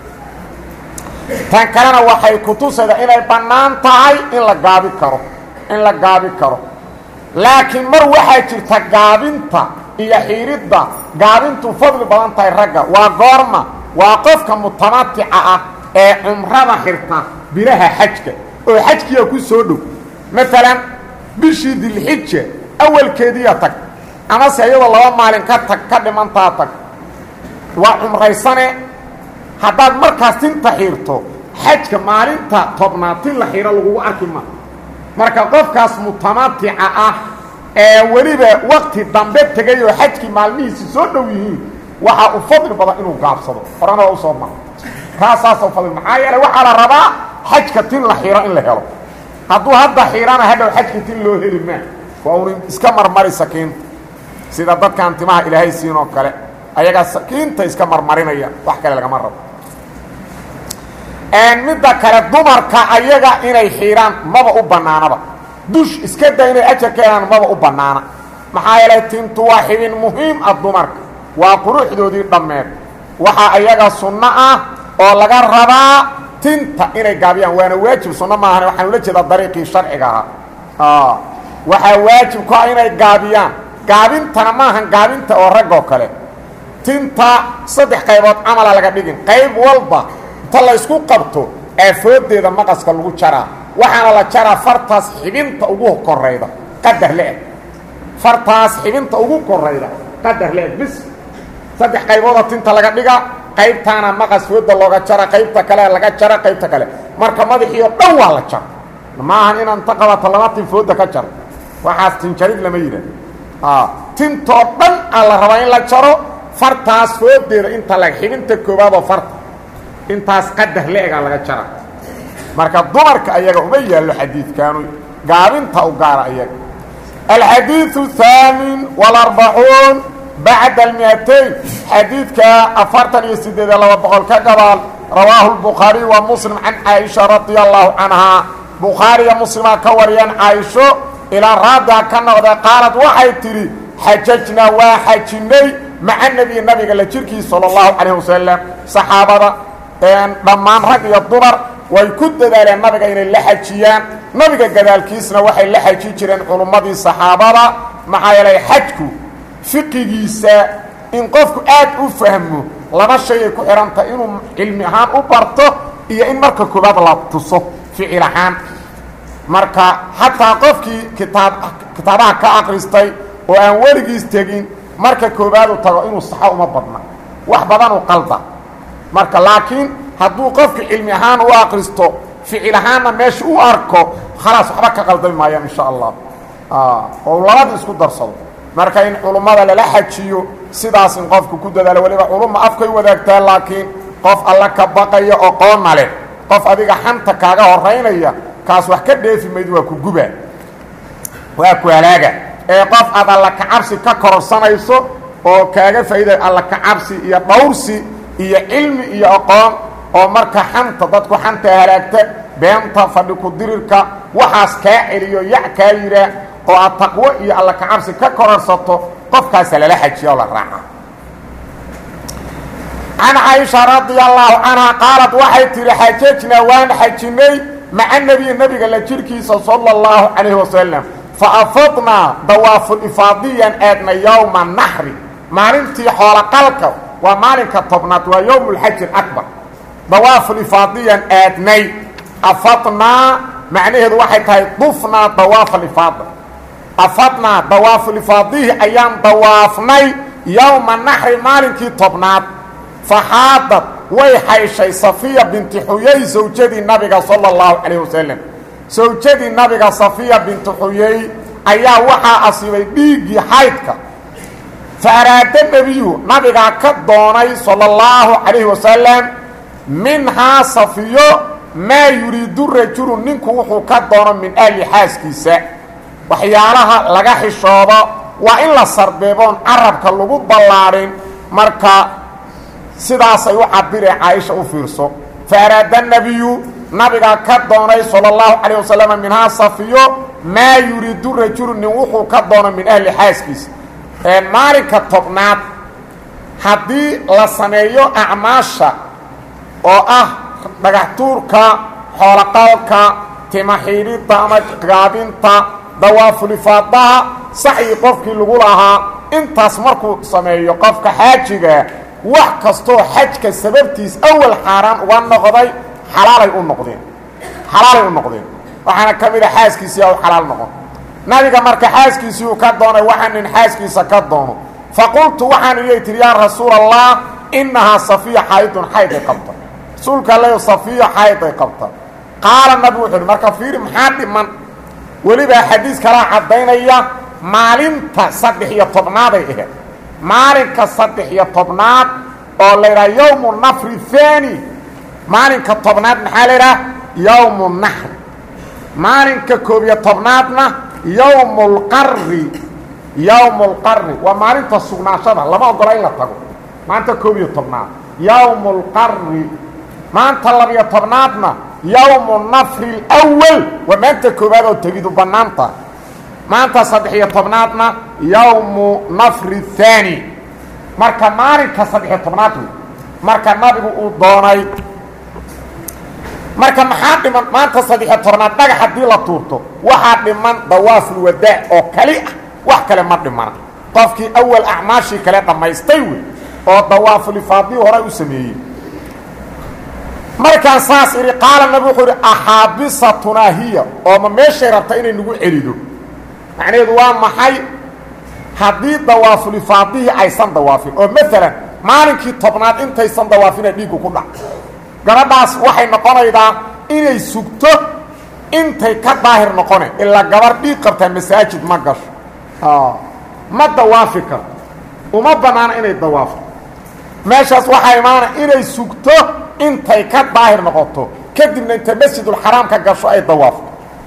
tan kalena waxay ku tusaydaa inay bannaan tahay in la gaabi karo in la gaabi karo laakiin mar waxaa jirta gaabinta iyo xiiridda gaabintu fadli badan tahay ragga waa goorma waa qofka mutamatica ah ee cumrada xirta bilaha xajka oo xajkiya ku soo dhow maalan bishii dilxija awalkeediya tag amase iyadoo laba maalin ka tag ka dhimantaa tag waa cumraysane haddaad markaas tinta xiirto xajka maalinta tobnaad tin la xiiro lagugu arki ma marka qofkaas mutamatica ah ee weliba wakti dambe tegay oo xajkii maalmihiisi soo dhow yihiin waxaa u fadli badan inuu gaabsado horena waa usoo mara kaasaasa fadli maxaa yeelay waxaa la rabaa xajka tin la xiiro in la helo hadduu hadda xiirana hadhow xajka tin loo heli maa waa un iska marmari sakiinta sida dadkan timaha ilaahay siin oo kale ayagaa sakiinta iska marmarinaya wax kale lagama rabo midda kale dumarka ayaga inay xiiraan maba u bannaanaba dush iska da inay ajar ka helaan maba u bannaana maxaa yeelay tintu waa xibin muhiim ah dumarka waa quruxdoodii dhammeed waxaa ayaga sunno ah oo laga rabaa tinta inay gaabiyaan waana waajib sunno maahan waxaan ula jeedaa dariiqii sharciga ahaa waxaa waajib ku ah inay gaabiyaan gaabintana maahan gaabinta oo rag oo kale tinta saddex qaybood camala laga dhigin qayb walba inta la ysku qabto aafoodeeda maqaska lagu jaraa waxaana la jaraa fartaas xibinta ugu korayda qadar le-eg fartaas xibinta ugu korayda qadar le-eg bis saddex qaybooda tinta laga dhiga qaybtaana maqas fooda looga jara qaybta kale laga jara qaybta kale marka madaxiio dhan waa la jara maahan inaan ta qabato laba tin fooda ka jaro waxaas tinjarid lama yidhaah tintoo dhan aa la rabaa in la jaro fartaas foodeeda inta la xibinta koowaadoo farta intaas qadar le-egaa laga jara marka dumarka ayaga uma yaallo xadiidkaanu gaabinta u gaara ayaga alxadiiثu الثaamin والarbacuun bacda almiatayn xadiidka afartan iyo sideed laba boqol ka gabaal rawaahu الbukhaariي wa muslim can caaisha radia allahu canhaa bukhaariya muslimaa ka wariyaan caaisho ilaa raadaa ka noqda qaalad waxay tidhi xajajnaa waa xajinnay maca nebiyi nabiga la jirkiis salى اllahu calayh wasalam saxaabada dhammaan rag iyo dumar way ku dadaaleen nabiga inay la xajiyaan nabiga gadaalkiisna waxay la xaji jireen culummadii saxaabada maxaa yeelay xajku fiqigiisa in qofku aad u fahmo laba shay ay ku xidhantahay inuu cilmi ahaan u barto iyo in marka koobaad la tuso ficil ahaan marka xataa qofkii kitaab kitaabaha ka akristay oo aan weligiis tegin marka koobaadu tago inuu saxo uma badna wax badanuu qalda marka laakiin hadduu qofku cilmi ahaan u akristo ficil ahaanna meesha u arko khalaas waxba ka qaldami maayaan insha allah oo labada isku darsado marka in culummada lala xajiyo sidaas in qofku ku dadaalo weliba culumma afkay wadaagtaa laakiin qof alla ka baqaya oo qoonna leh qof adiga xanta kaaga horaynaya kaas wax ka dheefi mayd waa ku guba waa ku halaaga ee qof aad alla kacabsi ka kororsanayso oo kaaga faa'iiday alla kacabsi iyo dhawrsi iyo cilmi iyo aqoon oo marka xanta dadku xanta halaagta beenta fadhi ku dirirka waxaas kaa celiyo yac kaa yihaa oo aad taqwo iyo alla kacabsi ka kororsato qofkaasa lala xajiya oo la raaca can caaisha radia allaahu canhaa qaalad waxay tihi xajajnaa waan xajinnay maca nebiyi nebiga la jirkiisa sala اllahu calayhi wasalam fa afadnaa dawaafulifaadiyan aadna yowma naxri maalintii xooloqalka waa maalinka tobnaad waa yowm اlxaji اakbar dawaafulifaadiyan aadnay afadnaa macnaheedu waxay tahay dufnaa dawaafa lifaada afadnaa dawaafu lifaadihi ayaan dawaafnay yowma naxri maalinkii tobnaad faxaadad way xayshay safiya binti xuyey sawjadii nabiga sala اllahu calayh wasalam sawjadii nabiga safiya binti xuyey ayaa waxaa asiibay dhiiggii xaydka fa araada nebiyu nabigaa ka doonay sala اllahu calayhi wasalam minhaa safiyo maa yuriidu rajulu ninku wuxuu ka doono min ahli xaaskiisa waxyaalaha laga xishoodo waa in la sarbeeboon carabka lagu ballaadhin marka sidaasay u cabiree caaisha u fiirso fa araada nebiyu nabigaa ka doonay sala اllahu calayh wasalam minhaa safiyo maa yuriidu rajulu nin wuxuu ka doono min ahli xaaskiisa maalinka tobnaad haddii la sameeyo acmaasha oo ah dhagaxtuurka xooloqalka timaxiidhidda ama gaabinta dawaafulifaadaha saxyi qofkii lagu lahaa intaas markuu sameeyo qofka xaajigaa wax kastoo xajka sababtiis awal xaaraan uga noqday xalaalay u noqdeen xalaalay u noqdeen waxaana ka mid a xaaskiisii u xalaal noqon nabiga marka xaaskiisii uu ka doonay waxaa nin xaaskiisa ka doono faqultu waxaan iyay tihi yaa rasuula allah innahaa safiya xaydun xayday qabta rasuulka alle safiya xayday qabta qaala nabigu wuxuu uhi marka fiiri maxaa dhiman welibaa xadiis kalaa caddaynaya maalinta saddex iyo tobnaaday ahayd maalinka saddex iyo tobnaad oo la yidhaha yowmu nafri haani maalinka tobnaad maxaa la yidhaha yowmu naxri maalinka koob iyo tobnaadna yowmu lqari yowmu lqari waa maalinta sugnaashada lama ogola in la tago maanta koob iyo tobnaad yowmu lqari maanta labiyo tobnaadna yowmu nafri اlwal waa maanta koobaad oo tegidu bannaanta maanta saddex iyo tobnaadna yowmu nafri اhaani marka maalinka saddexiyo tobnaad wey marka nabigu uu doonay marka maxaa dhiman maanta saddexiyo tobnaad dhagax haddii la tuurto waxaa dhiman dawaafulwadaac oo kali ah wax kale ma dhimana qofkii awal acmaashii kale dhammaystay wey oo dawaafulifaadii hore u sameeyey markaan saas idhi qaala nabi wuxuu idhi axaabisatunaa hiya oo ma meeshay rabta inay nagu celido macnaheedu waa maxay haddii dawaafulifaadihii aysan dawaafin oo maalan maalinkii tobnaad intaysan dawaafina dhiiggu ku dhac gabadhaas waxay noqonaydaa inay sugto intay ka daahir noqone ilaa gabar dhiig qabtaa masaajid ma gasho ma dawaafi karto uma bannaana inay dawaafto meeshaas waxaa imaana inay sugto intay ka daahir noqoto kadibna inta masjidulxaraam ka gasho ay dawaafto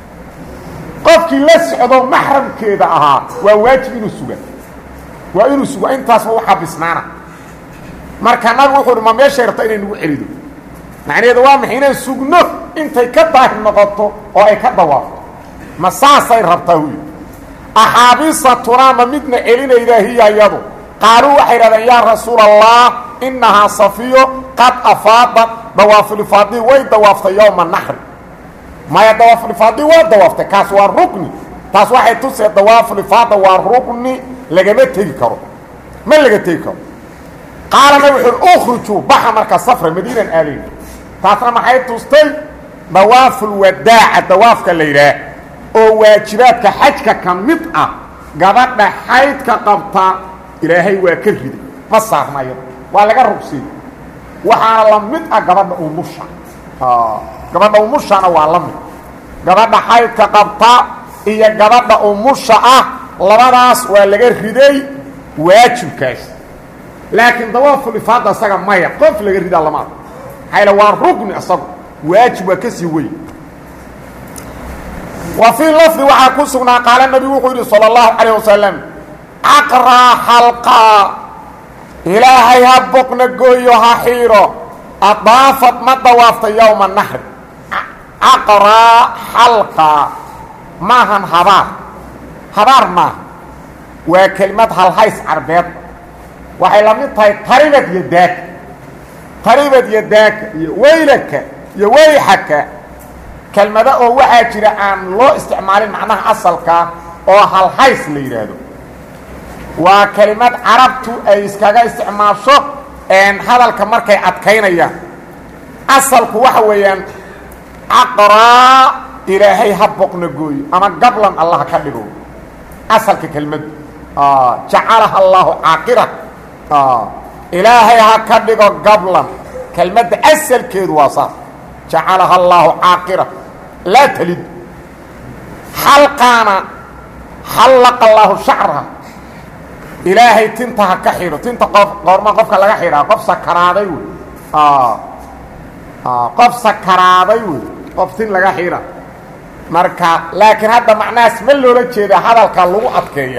qofkii la socdo maxramkeeda ahaa waa waajib inuu suga waa inuu suga intaasba u xabisnaana marka nabigu wuxuu uhi ma meeshay rabta inay nagu celido macnaheedu waa maxay inaan sugno intay ka daahir noqoto oo ay ka dawaafto ma saasay rabtaa huy axaabisatunaa ma midna celinaydaa hiya iyadu qaaluu waxay idhahdeen yaa rasuula allah innahaa safiyo qad afaadat dawaafulifaadii way dawaaftay yowma naxri maya dawaafulifaadii waa dawaaftay kaas waa rukni taas waxay tusee dawaafulifaada waa rukni lagama tegi karo ma laga tegi karo qaala nabig wuxuui ukhrujuu baxa marka safra madiinan aadayn taasna maxay tustay dawaafulwadaaca dawaafka la yidhaah oo waajibaadka xajka ka mid ah gabadha xaydka qabta ilaahay waa ka riday ma saarnayo waa laga rugsiyey waxaana la mid ah gabadha umusha gabadha umushana waa la mid gabadha xaydka qabta iyo gabadha umusha ah labadaas waa laga riday waajibkaas laakiin dawaafulifaada isaga maya qof laga ridaa lama arko maxaa waa rugni isagu waajib waa ka sii wey wa fii lafdi waxaa ku sugnaa qaala nabigu wuxuu yidhi salى اllahu calayه wasalam caqraa xalqaa ilaahay ha boqna gooyo ha xiiro adaafad ma dawaaftay yowma naxri caqraa xalqaa maahan habaar habaar maaha waa kelimad halhays carbeed waxay la mid tahay taribad iyo daaka taribad iyo daaka iyo weylaka iyo weyxaka kelmado oo waxaa jira aan loo isticmaalin macnaha asalkaa oo halhays la yidhaahdo waa kelimad carabtu ay iskaga isticmaasho hadalka markay adkaynayaan asalku waxa weeyaan caqraa ilaahay ha boqna gooyo ama gablan allah ka dhigo asalka kelmaddu jacalaha allaahu caaqira ilaahay ha ka dhigo gablan kelmadda asalkeedu waa saas jacalaha allaahu caaqira laa talid xalqaana xallaqa allaahu shacraha ilaahay tinta ha ka xidho tinta qof qoorma qofka laga xidhaa qof sakaraaday wey qof sakaraaday wey qof tin laga xidha marka laakiin hadda macnahaas ma loola jeeda hadalka lagu adkeeya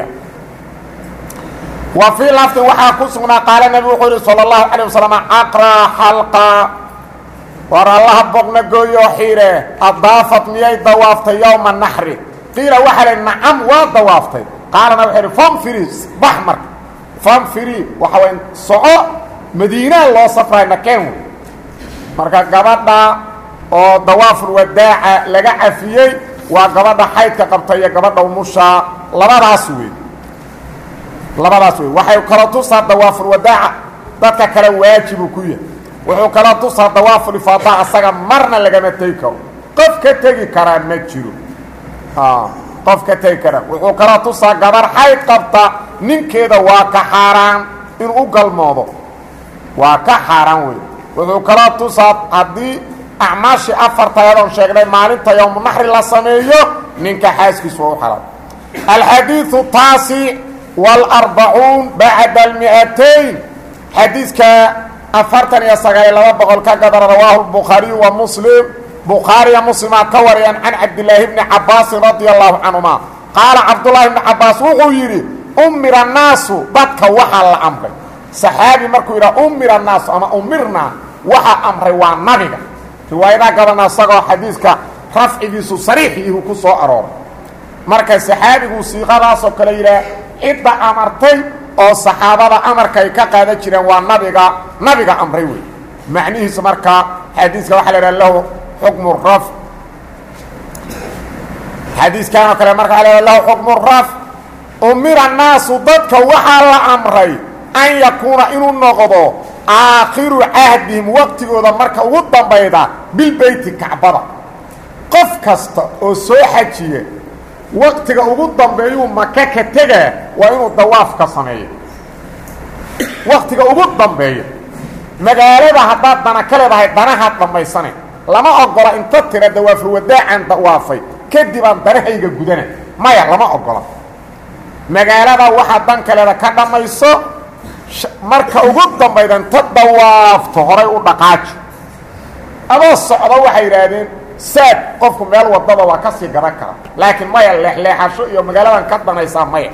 wa fii lafdin waxaa ku sugnaa qaala nebi wuxuu yihi salى اllahu alيه wasalam caqraa xalqa war allaha boqna gooyoo xiire adaafad miyay dawaaftay yowma naxri qiila waxaa la nacam waa dawaaftay qaalana wuxuu ihi famfiri bax marka famfiri waxa way soco madiinaa loo safray nakeen wey marka gabadha oo dawaaful wadaaca laga cafiyey waa gabadha xaydka qabta iyo gabadha umushaa labadaas wey labadaas wey waxay kala tusaa dawaaful wadaaca dadka kale waajibuu ku yahay wuxuu kala tusaa dawaaful ifaada asaga marna lagama tegi karo qof ka tegi karaa ma jiro qof ka tegi kara wuxuu kala tusaa gabar xayd qabta ninkeeda waa ka xaaraan inuu u galmoodo waa ka xaaraan wey wuxuu kala tusaa haddii acmaashii afartayadoon sheegnay maalinta yowmunaxri la sameeyo ninka xaaskiisu waa u xalaal alxadiiu taasi wاlarbacuun bacda almi'atayn xadiidka afartan iyo sagaaliyo laba boqol ka gadana rawaahu lbukhaariyu wa muslim bukhaariya muslimaa ka wariyaan can cabdilaahi bni cabaasin radia allahu canhuma qaala cabdullaahi bni cabaas wuxuu yidhi umira annaasu dadka waxaa la amray saxaabi markuu yidhaha umira annaasu ama umirnaa waxaa amray waa nabiga riwaayadaha gabana isagoo xadiiska rafcigiisu sariixiihu ku soo arooray marka saxaabigu siiqadaasoo kale yidhaah cidda amartay oo saxaabada amarka ay ka qaadan jireen waa nabiga nabiga amray wey macnihiisu markaa xadiiska waxaa la idhaha lahu xukmu raf xadiiskan oo kale marka waa la lahu xukmu raf umira annaasu dadka waxaa la amray an yakuuna inuu noqdo aakhiru cahdihim waqtigooda marka ugu dambayda bilbeyti kacbada qof kasta oo soo xajiya waqtiga ugu dambeeyuu maka ka tegaa waa inuu dawaaf ka sameeyo waqtiga ugu dambeeya magaalada haddaad dana ka leedahay danahaad dhammaysane lama ogola inta tira dawaaful wadaacaan dawaafay kadib aan danahayga gudana maya lama ogola magaalada waxaa dan kaleeda ka dhammayso marka ugu dambayda inta dawaafto horay u dhaqaaji adoo socdo waxay yidhaahdeen saad qofku meel wadada waa ka sii gadan kara laakiin maya leexleexasho iyo magaaladan ka danaysaa maya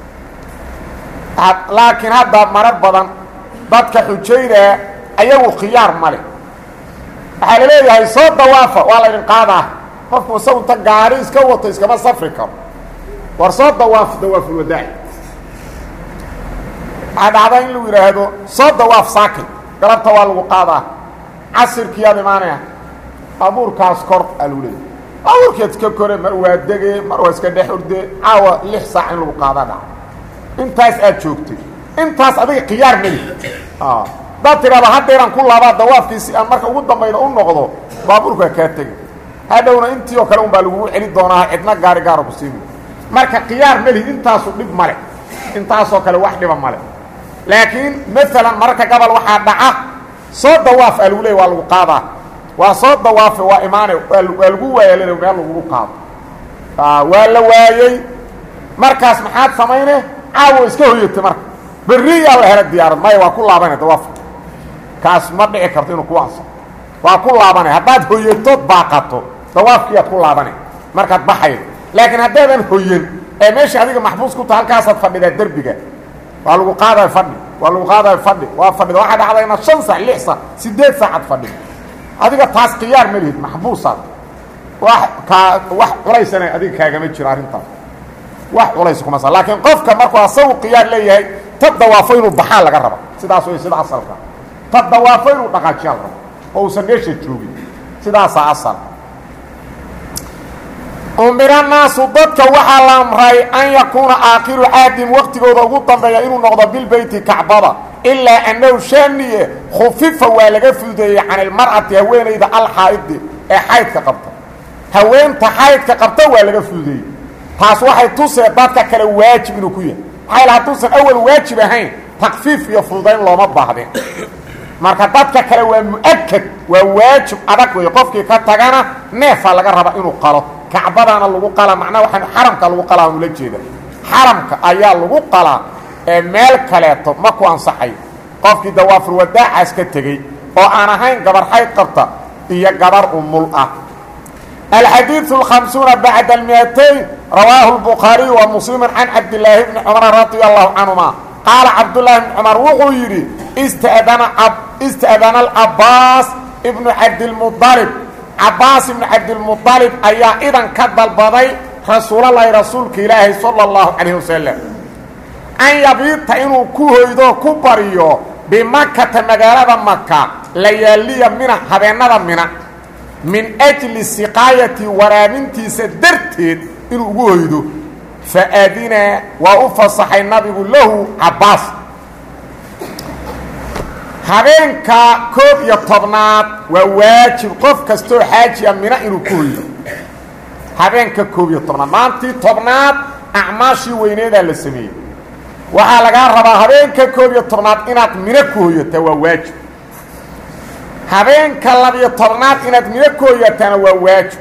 laakiin hadda marar badan dadka xujaydaa ayagu khiyaar male waxaa la leeyahay soo dawaafa waa la ydin qaadaa qofku isagu inta gaari iska wato iskama safri karo war soo dawaaf dawaaful wadaaci waxaa dhacda in lagu yidhaahdo soo dawaaf saakin galabta waa lagu qaadaa casirkiiyaad imaanaya abuurkaas kor aa lagu leeyahy abuurkeed iska kore mar waa dege mar waa iska dhex orde caawa lix saac in lagu qaadaa dhaca intaas aad joogtay intaas adiga khiyaar meli hadaad tidhahdo haddeeraan ku laabaa dawaafkiisi aan marka ugu dambayda u noqdo baabuurkaa kaa tega hadhowna intii oo kale un baa lagugu celi doonaa cidna gaari gaara ku siimi marka khiyaar meli intaasu dhib male intaasoo kale wax dhiba male laakiin maalan mararka gabal waxaa dhaca soo dawaaf aa lagu leey waa lagu qaadaa waa soo dawaafe waa imaane waa lagu waayalina meel lagugu qaado waa la waayey markaas maxaad samayne caawo iska hoyatay marka berriyaa la hela diyaarad maya waa ku laabana dawaafka kaas ma dhici karto inuu ku anso waa ku laabanay haddaad hoyatood baaqato dawaafkiiaad ku laabanay markaad baxaydo laakiin haddaadan hoyan ee meesha adiga maxbuus ku taha halkaasaad fadhidaa derbiga waa lagu qaadayo fadhi waa lagu qaadayo fadhi waa fadhida waxaa dhacda inaad shan sac lix sac siddeed saacad fadhido adiga taas khiyaar ma lihid maxbuusaad wax kaa wax culaysana adiga kaagama jiro arrintaas wax culays kuma sa laakiin qofka markuu asagu khiyaar leeyahay ta dawaafo inuu baxaa laga raba sidaas way sida asalka ta dawaafo inuu dhaqaajiyaa la raba oo uusan meesha joogin sidaasaa asal umira naasu dadka waxaa la amray an yakuuna aakhiru caadim waqtigooda ugu dambeeya inuu noqdo bilbeyti kacbada ilaa annahu shaaniye khufifa waa laga fududeeyey can ilmar'ati haweenayda alxaa'idi ee xaydka qabta haweenta xaydka qabta waa laga fududeeyey taas waxay tusee dadka kale waajib inuu ku yahay maxaa hadduusan awal waajib ahayn takfiif iyo fududayn looma baahdeen marka dadka kale waa mu-akad waa waajib adag wey qofkii ka tagana neefaa laga raba inuu qalo kacbadaana lagu qalaa macnaha waxaan xaramka lagu qalaa ula jeeda xaramka ayaa lagu qalaa ee meel kaleeto ma ku ansaxay qofkii dawaafur wadaacaas ka tegey oo aan ahayn gabar xayd qabta iyo gabar umul ah الحديث الخمسون بعد المئتين رواه البخاري ومسلم عن عبد الله بن عمر رضي الله عنهما قال عبد الله بن عمر وxuu yidhi استأذن, استأذن العباس بن عبد المطلب cabaas بن cabdالمطلب ayaa idan ka dalbaday rasuulalahi rasuulka ilaahi salى الlahu عalيه waسلم an yabiita inuu ku hoydo ku baryo bimakata magaalada maka layaaliya mina habeenada mina min ajli siqaayati waraabintiisa darteed inuu ugu hoydo faadina waa u fasaxay nabigu lahu cabaas habeenka koob iyo tobnaad waa waajib qof kastoo xaajiya mina inuu ku hoydo habeenka koob iyo tobnaad maantii tobnaad acmaashii weyneedaa la sameeyey waxaa lagaa rabaa habeenka koob iyo tobnaad inaad mino ku hoyataa waa waajib habeenka labiyo tobnaad inaad mino ku hoyataana waa waajib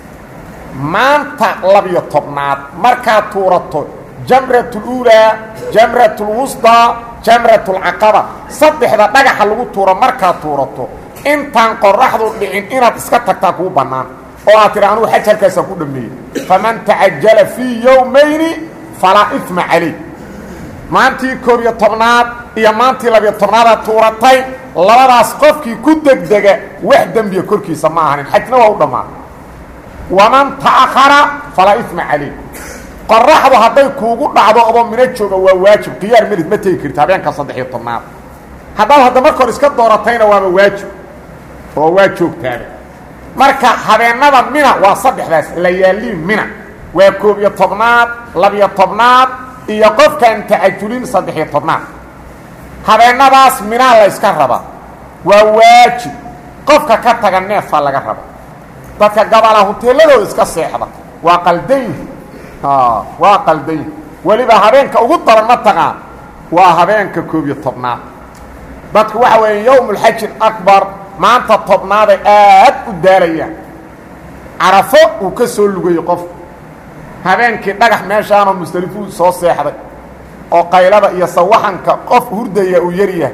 maanta labiyo tobnaad markaad tuurato jamratuluulaa jamratulwusdaa jamratulcaqaba saddexda dhagaxa lagu tuuro markaad tuurato intaan qoraxdu dhicin inaad iska tagtaa kuu bannaan oo aad tidhi anugu xaj halkaasaan ku dhammeeyey faman tacajala fii yowmayni falaa ifma calayh maantii koob iyo tobnaad iyo maantii labiyo tobnaadaad tuuratay labadaas qofkii ku degdega wax dembiya korkiisa ma ahanin xajna waa u dhammaan waman ta'akhara falaa ifma calayh qoraxdu hadday kuugu dhacdo adoo mino jooga waa waajib khiyaar melid ma tegi karti habeenka saddex iyo tobnaad haddaad hadda marka hor iska dooratayna waaba waajib oo waa joogtaaba marka habeenada mina waa saddexdaas layaaliin mina waa koob iyo tobnaad labiyo tobnaad iyo qofkaan tacajulin saddex-iyo tobnaad habeenadaas minaa la yska rabaa waa waajib qofka ka taga neefaa laga raba dadka gabala huteeladooda iska seexda waa qaldayn waa qaldayn weliba habeenka ugu daran ma taqaan waa habeenka koob iyo tobnaad dadku waxa weeye yowmulxaji akbar maanta tobnaaday aad u daalayaan carafo uu ka soo lugayey qofku habeenkii dhagax meeshaanoo mustalifuu soo seexday oo qaylada iyo sawaxanka qof hurdaya uu yaryahay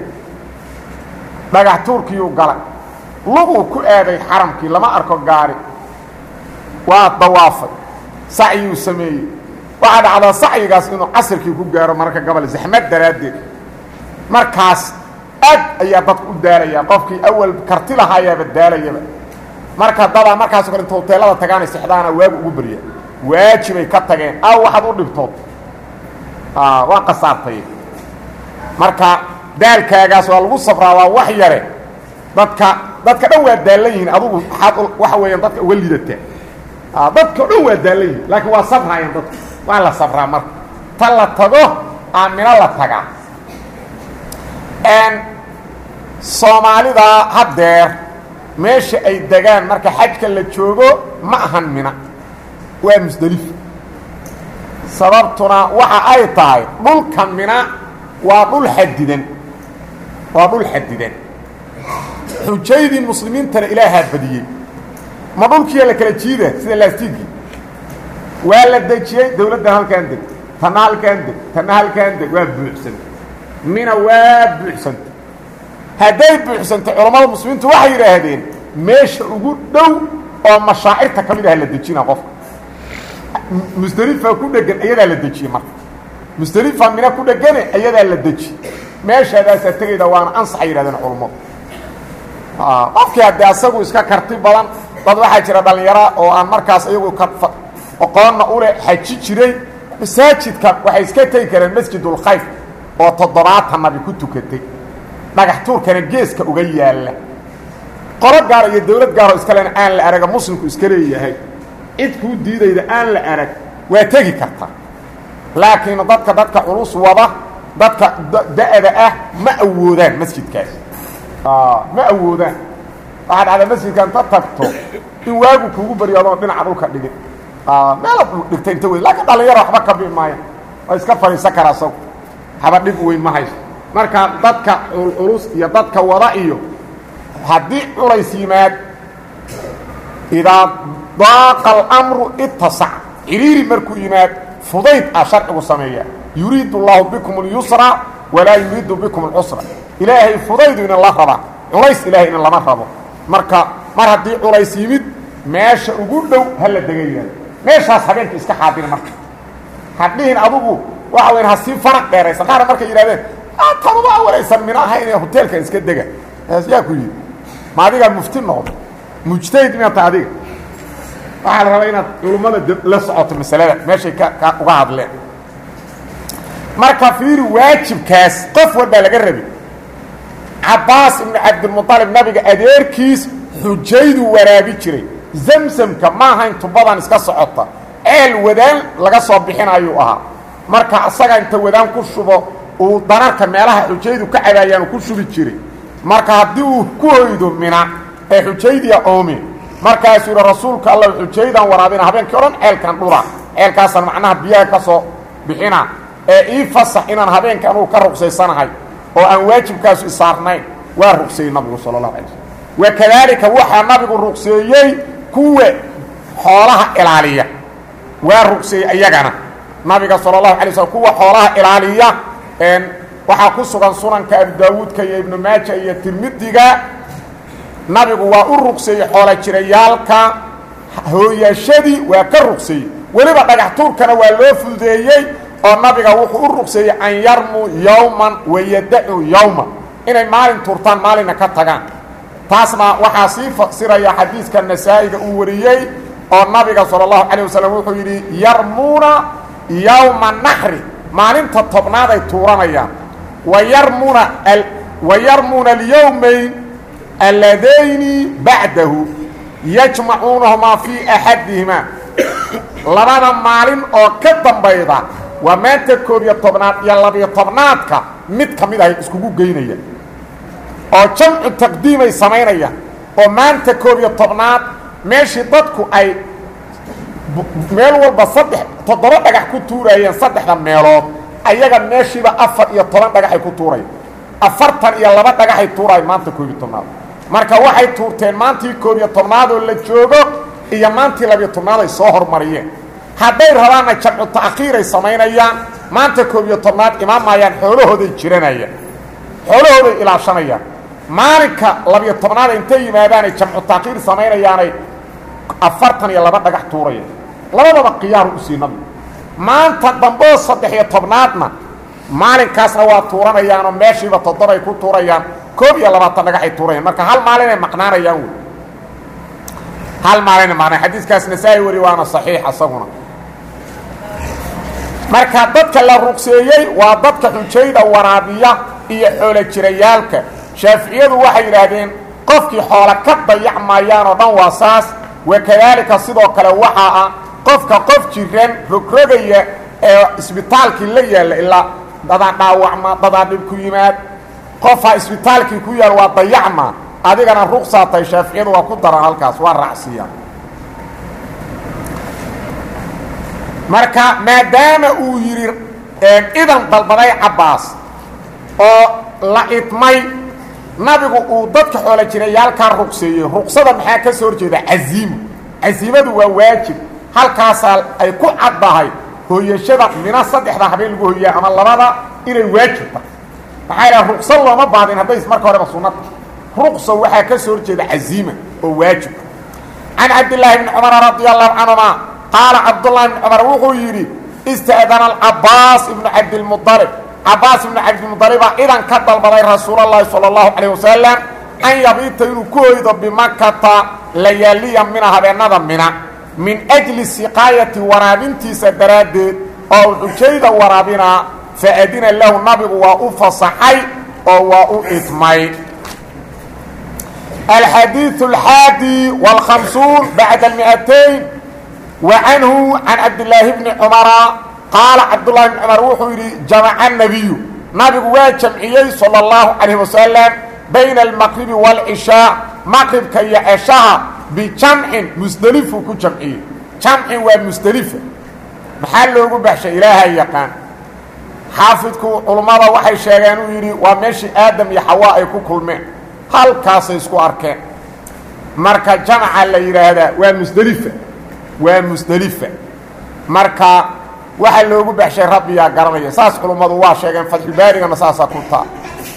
dhagax tuurkiiyuu galay luguu ku aaday xaramkii lama arko gaari waa dawaafay sacyuu sameeyey waxaa dhacdaa sacyigaas inuu casirkii ku gaaro mararka gobol zaxmad daraaddeed markaas aad ayaa dadku u daalayaa qofkii awal karti lahaayaaba daalayaba marka dadaa markaasoo kale inta hoteelada tagaanay sexdaana waagu ugu barya waajibay ka tageen aw waxaad u dhibtood waa kasaartay marka daalkaagaas waa lagu safraa waa wax yare dadka dadka dhan waa daallan yihiin adugu waxaad waxa weeyaan dadka uga lidataa dadka o dhan waa daallan yihin laakiin waa sabraayaan dadku waa la sabraa marka ta la tago aamino la tagaa soomaalida haddeer meesha ay degaan marka xajka la joogo ma ahan mina waa musdelif sababtuna waxa ay tahay dhulka mina waa dhul xadidan waa dhul xadidan xujaydii muslimiintana ilaahaa badiyey ma dhulkiiya la kala jiida sida laastigii waa la dejiyey dawladdan halkaan deg tanna halkaan deg tanna halkaan deg waa buuxsantay mina waa buuxsantay hadday buuxsantay culammada muslimiintu waxay yidhaahdeen meesha ugu dhow oo mashaacirta ka mid ah la dejina qofka musdelifa ku dhegan iyadaa la dejiyey marka musdelifa mina ku dhegane iyadaa la deji meeshaadaasaa tegayda waana ansaxay yidhahdeen culammadu qofkii haddee asagu iska karti badan dad waxaa jira dhallinyara oo aan markaas iyagu ka oqoonna ule xaji jiray masaajidka waxay iska tegi kareen masjidulkhayf oo toddobaatan nabi ku tukatay dhagax tuurkana geeska uga yaalla qolo gaaro iyo dawlad gaaro iskalena aan la araga muslimku iska leeyahay cid kuu diidayda aan la arag waa tegi karta laakiin dadka dadka culus wada dadka da-da ah ma awoodaan masjidkaas ma awoodaan waxaa dhacda masjidka inta tagto in waagu kugu baryo adoon dhinaca dhulka dhigin meelaad dhigta inta wey laakiin dhalinyaro waxba ka bii maayo waa iska fadhiisan karaa isagu haba dhib weyn ma hayso marka dadka culculus iyo dadka wada iyo haddii culays yimaad idaa daaqa almru itasac ciriiri markuu yimaad fudayd ah sharcigu sameeya yuriidu اllahu bikum اlyusra walaa yuriidu bikum اlcusra ilaahay fudaydu inin la rabaa culays ilahay inin lama rabo marka mar haddii culays yimid meesha ugu dhow hala degaya meeshaas habeenka iska xaadiri marka hadhihin adugu waxa weyn ha sii faraq dheeraysa qaar markay yidhahdeen taduba awalaysan mina ahayn ee hoteelkan iska dega yaa ku yidhi ma adigaa mufti noqdo mujtahid miata adiga waxaa la rabaa inaad culummada la socoto masalada meeshay ka ka uga hadleen marka fiiri waajibkaas qof walbaa laga rabi cabbaas ibnu cabdilmuطalib nabiga adeerkiis xujaydu waraabi jiray zamsamka ma ahayn tubadan iska socota ceel wadaan laga soo bixinayuu ahaa marka asaga inta wadaan ku shubo uu dararka meelaha xujaydu ka cabaayaan ku shubi jiray marka haddii uu ku hoydo mina ee xujaydiya oomi markaasuu yidhi rasuulka alla xujaydaan waraabina habeenkii o dhan ceelkan dhula ceelkaasaan macnaha biyaha ka soo bixina ee ii fasax inaan habeenka anugu ka ruqsaysanahay oo aan waajibkaasu isaarnayn waa ruqseeyey nabigu sala allahu alay slm wakadaalika waxaa nabigu ruqseeyey kuwa xoolaha ilaaliya waa ruqseeyey iyagana nabiga sala allahu alay slm kuwa xoolaha ilaaliya waxaa ku sugan sunanka abu daawuudka iyo ibnu maaja iyo tirmidiga nabigu waa u ruqseeyey xoola jirayaalka hooyashadii waa ka ruqseeyey weliba dhagax tuurkana waa loo fududeeyey oo nabiga wuxuu u ruqseeyey an yarmuu yowman wayadacu yowman inay maalin tuurtaan maalinna ka tagaan taasna waxaa sii fasiraya xadiiska nasaa-iga uu wariyey oo nabiga sala allahu calayh wasalam wuxuu yidhi yarmuuna yowma naxri maalinta tobnaad ay tuuranayaan wa yarmuuna wa yarmuuna alyowmayn alladayni bacdahu yajmacuunahumaa fii axadihimaa labada maalin oo ka dambayda waa maanta koob iyo tobnaad iyo labiyo tobnaadka mid ka mid ahay iskugu geynaya oo jamcu taqdiimay samaynayaan oo maanta koob iyo tobnaad meeshii dadku ay meel walba saddex toddoba dhagax ku tuurayeen saddexda meelood ayaga meeshiiba afar iyo toban dhagaxay ku tuurayaan afartan iyo laba dhagaxay tuuraayan maanta koob iyo tobnaad marka waxay tuurteen maantii koob iyo tobnaad oo la joogo iyo maantii labiyo tobnaad ay soo hormariyeen hadday rabaanna jamcu ta'khiiray samaynayaan maanta koob iyo tobnaad imaamayaan xoolahooday jiranayaan xoolahooday ilaashanayaan maalinka labiyo tobnaad intay yimaadaanay jamcu ta'khiir samaynayaanay afartan iyo laba dhagax tuurayaan labadaba khiyaaru u sii nabigu maanta damboo saddex iyo tobnaadna maalinkaasna waa tuuranayaanoo meeshiiba toddobay ku tuurayaan koob iyo labaatan dhagaxay tuurayaan marka hal maalinay maqnaanayaan wey hal maalinay maqnaan xadiiskaas nasaa-i wari waana saxiix asaguna marka dadka la ruqseeyey waa dadka xujayda waraabiya iyo xoolo jirayaalka shaaficiyadu waxay yidhaahdeen qofkii xoolo ka dayacmayaan oo dhan waa saas wakadaalika sidoo kale waxaa ah qofka qof jiran rogrogaya ee isbitaalkii la yaalla ilaa dadaa dhaawacma dadaa dhib ku yimaad qofha isbitaalkii ku yaal waa dayacma adigana ruqsaatay shaaficiyadu waa ku daran halkaas waa raacsiiya marka maadaama uu yidhi idan dalbaday cabbaas oo la idmay nabigu uu dadka xoolo jirayaalkaa ruqseeyey ruqsada maxaa ka soo horjeeda casiimo casiimadu waa waajib halkaasaa ay ku caddahay hooyashada mina saddexda habeen lagu hoyaa ama labada inay waajib tahay maxaa yidhaha ruqso looma baadin hadday marka horeba sunnata ruqso waxaa ka soo horjeeda casiima oo waajib can cabdillaahi bni cumara radia allahu canhuma qaala cabdullahi bni cumar wuxuu yidhi ista'dana alcabaas ibnu cabdilmualib cabaas ibnu cabdilmualibaa idan ka dalbaday rasuulalahi sala allahu calayh wasalam an yabiita inuu ku hoydo bimakata layaaliya mina habeennada mina min ajli siqaayati waraabintiisa daraaddeed oo xujayda waraabinaa faadina lahu nabigu waa u fasaxay oo waa u idmay alxadiiث اlxaadi wاlhamsuun bacda اlmiatayn wa canhu can cabdillaahi bni cumara qaala cabdullahi bni cumar wuxuu yidhi jamaca nabiyu nabigu waa jamciyey salى اllahu calayh wasalam bayna almaqribi wاlcishaa maqribka iyo ceshaha bijamcin musdelifuu ku jamciyey jamcin waa musdelifa maxaa loogu baxshay ilaahay yaqaan xaafidku culummada waxay sheegeen uu yidhi waa meeshii aadam iyo xawaa ay ku kulmeen halkaasay isku arkeen marka jamca la yidhaahdaa waa musdelifa waa musdelifa marka waxaa loogu baxshay rabbiyaa garanaya saas culummadu waa sheegeen fatxulbaarigana saasaa ku taa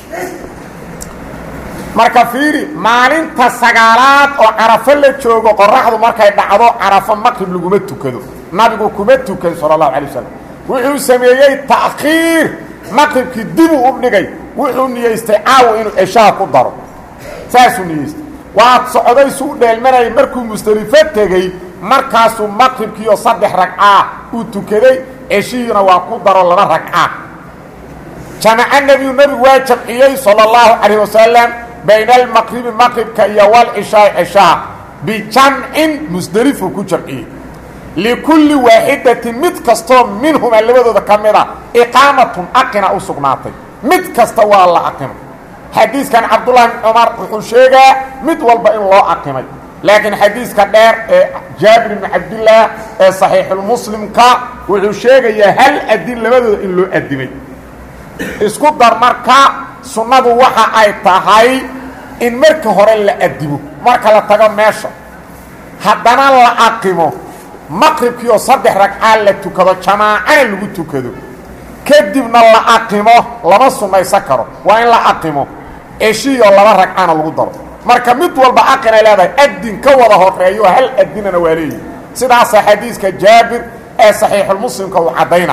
marka fiiri maalinta sagaalaad oo carafo la joogo qoraxdu markay dhacdo carafo maqrib laguma tukado nabigu kuma tukan sala allahu alay wasalam wuxuu sameeyey ta'khiir maqribkii dibuu u dhigay wuxuu niyeystay caawa inuu ceshaha ku daro saasuu niyeystay waad socday suu dheelmanayay markuu musdelifo tegey markaasuu maqribkiioo saddex ragcaa uu tukaday ceshihiina waa ku daro laba ragcaa jamaca nebiyu nebigu waa jamciyey sala allahu calayh wasalam bayna almaqribi maqribka iyo walcishaai ceshaha bijamcin musdelifuu ku jamciyey likulli waaxidatin mid kastoo minhumaa labadooda ka mid a iqaamatun aqina u sugnaatay mid kasta waa la aqimay xadiiskan cabdullahi bn cumar wuxuu sheegaa mid walba in loo aqimay laakiin xadiiska dheer ee jaabir bni cabdillaah ee saxiixulmuslimka wuxuu sheegayaa hal adin labadooda in loo adimay isku dar marka sunnadu waxa ay tahay in marka hore la adimo marka la tago meesha haddana la aqimo maqribkii oo saddex ragcaa la tukado jamaacana lagu tukado kadibna la aqimo lama sunnaysan karo waa in la aqimo eshiioo laba ragcana lagu daro marka mid walba aqinay leedahay adin ka wada horeeyo hal adinana waa leeyihi sidaasa xadiiska jaabir ee saxiixulmuslimka uu caddayna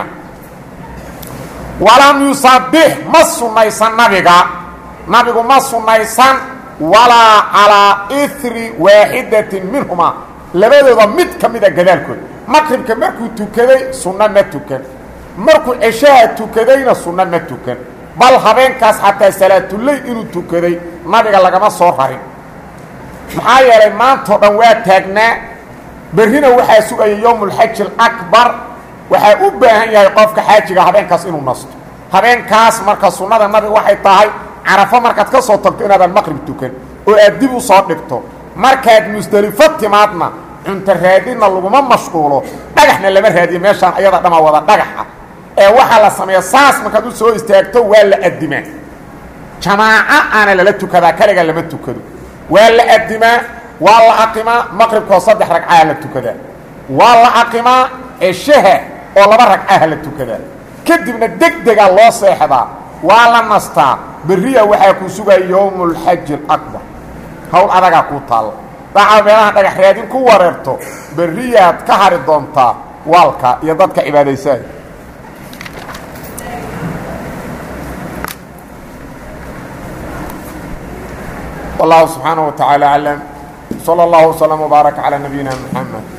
walam yusabbix ma sunnaysan nabiga nabigu ma sunnaysan walaa calaa iri waaxidatin minhumaa labadooda mid ka mida gadaalkood maqribka markuu tukaday sunno ma tukan markuu ceshaha tukadayna sunno ma tukan bal habeenkaas xataa salaatuley inuu tukaday nabiga lagama soo rarin maxaa yeelay maantao dhan waa taagnaa berrina waxaa sugaya yowmulxaji alakbar waxaa u baahan yahay qofka xaajiga habeenkaas inuu nasto habeenkaas marka sunnada nabiga waxay tahay carafo markaad ka soo tagto inaadan maqrib tukan oo aad dib u soo dhigto markaad musdelifo timaadna cunto raadinna laguma mashquulo dhagaxna lama raadiyo meeshaan ayada dhama wada dhagaxa ee waxaa la sameeya saas markaad u soo istaagto waa la adimaa jamaaco aana lala tukadaa kaliga lama tukado waa la adimaa waa la aqimaa maqribkoo saddex ragcaha la tukadaa waa la aqimaa ceshaha oo laba ragcaha la tukadaa kadibna deg degaa loo seexdaa waa la nastaa berriya waxaa ku sugaya yowmulxaji alakbar hawl adagaa kuu taalla dacaa meelaha dhagax raadin ku wareerto berriyaad ka hari doontaa waalka iyo dadka cibaadaysaay والله سبحانه وتعالى أعلم صلى الله وسلم وبارك على نبينا محمد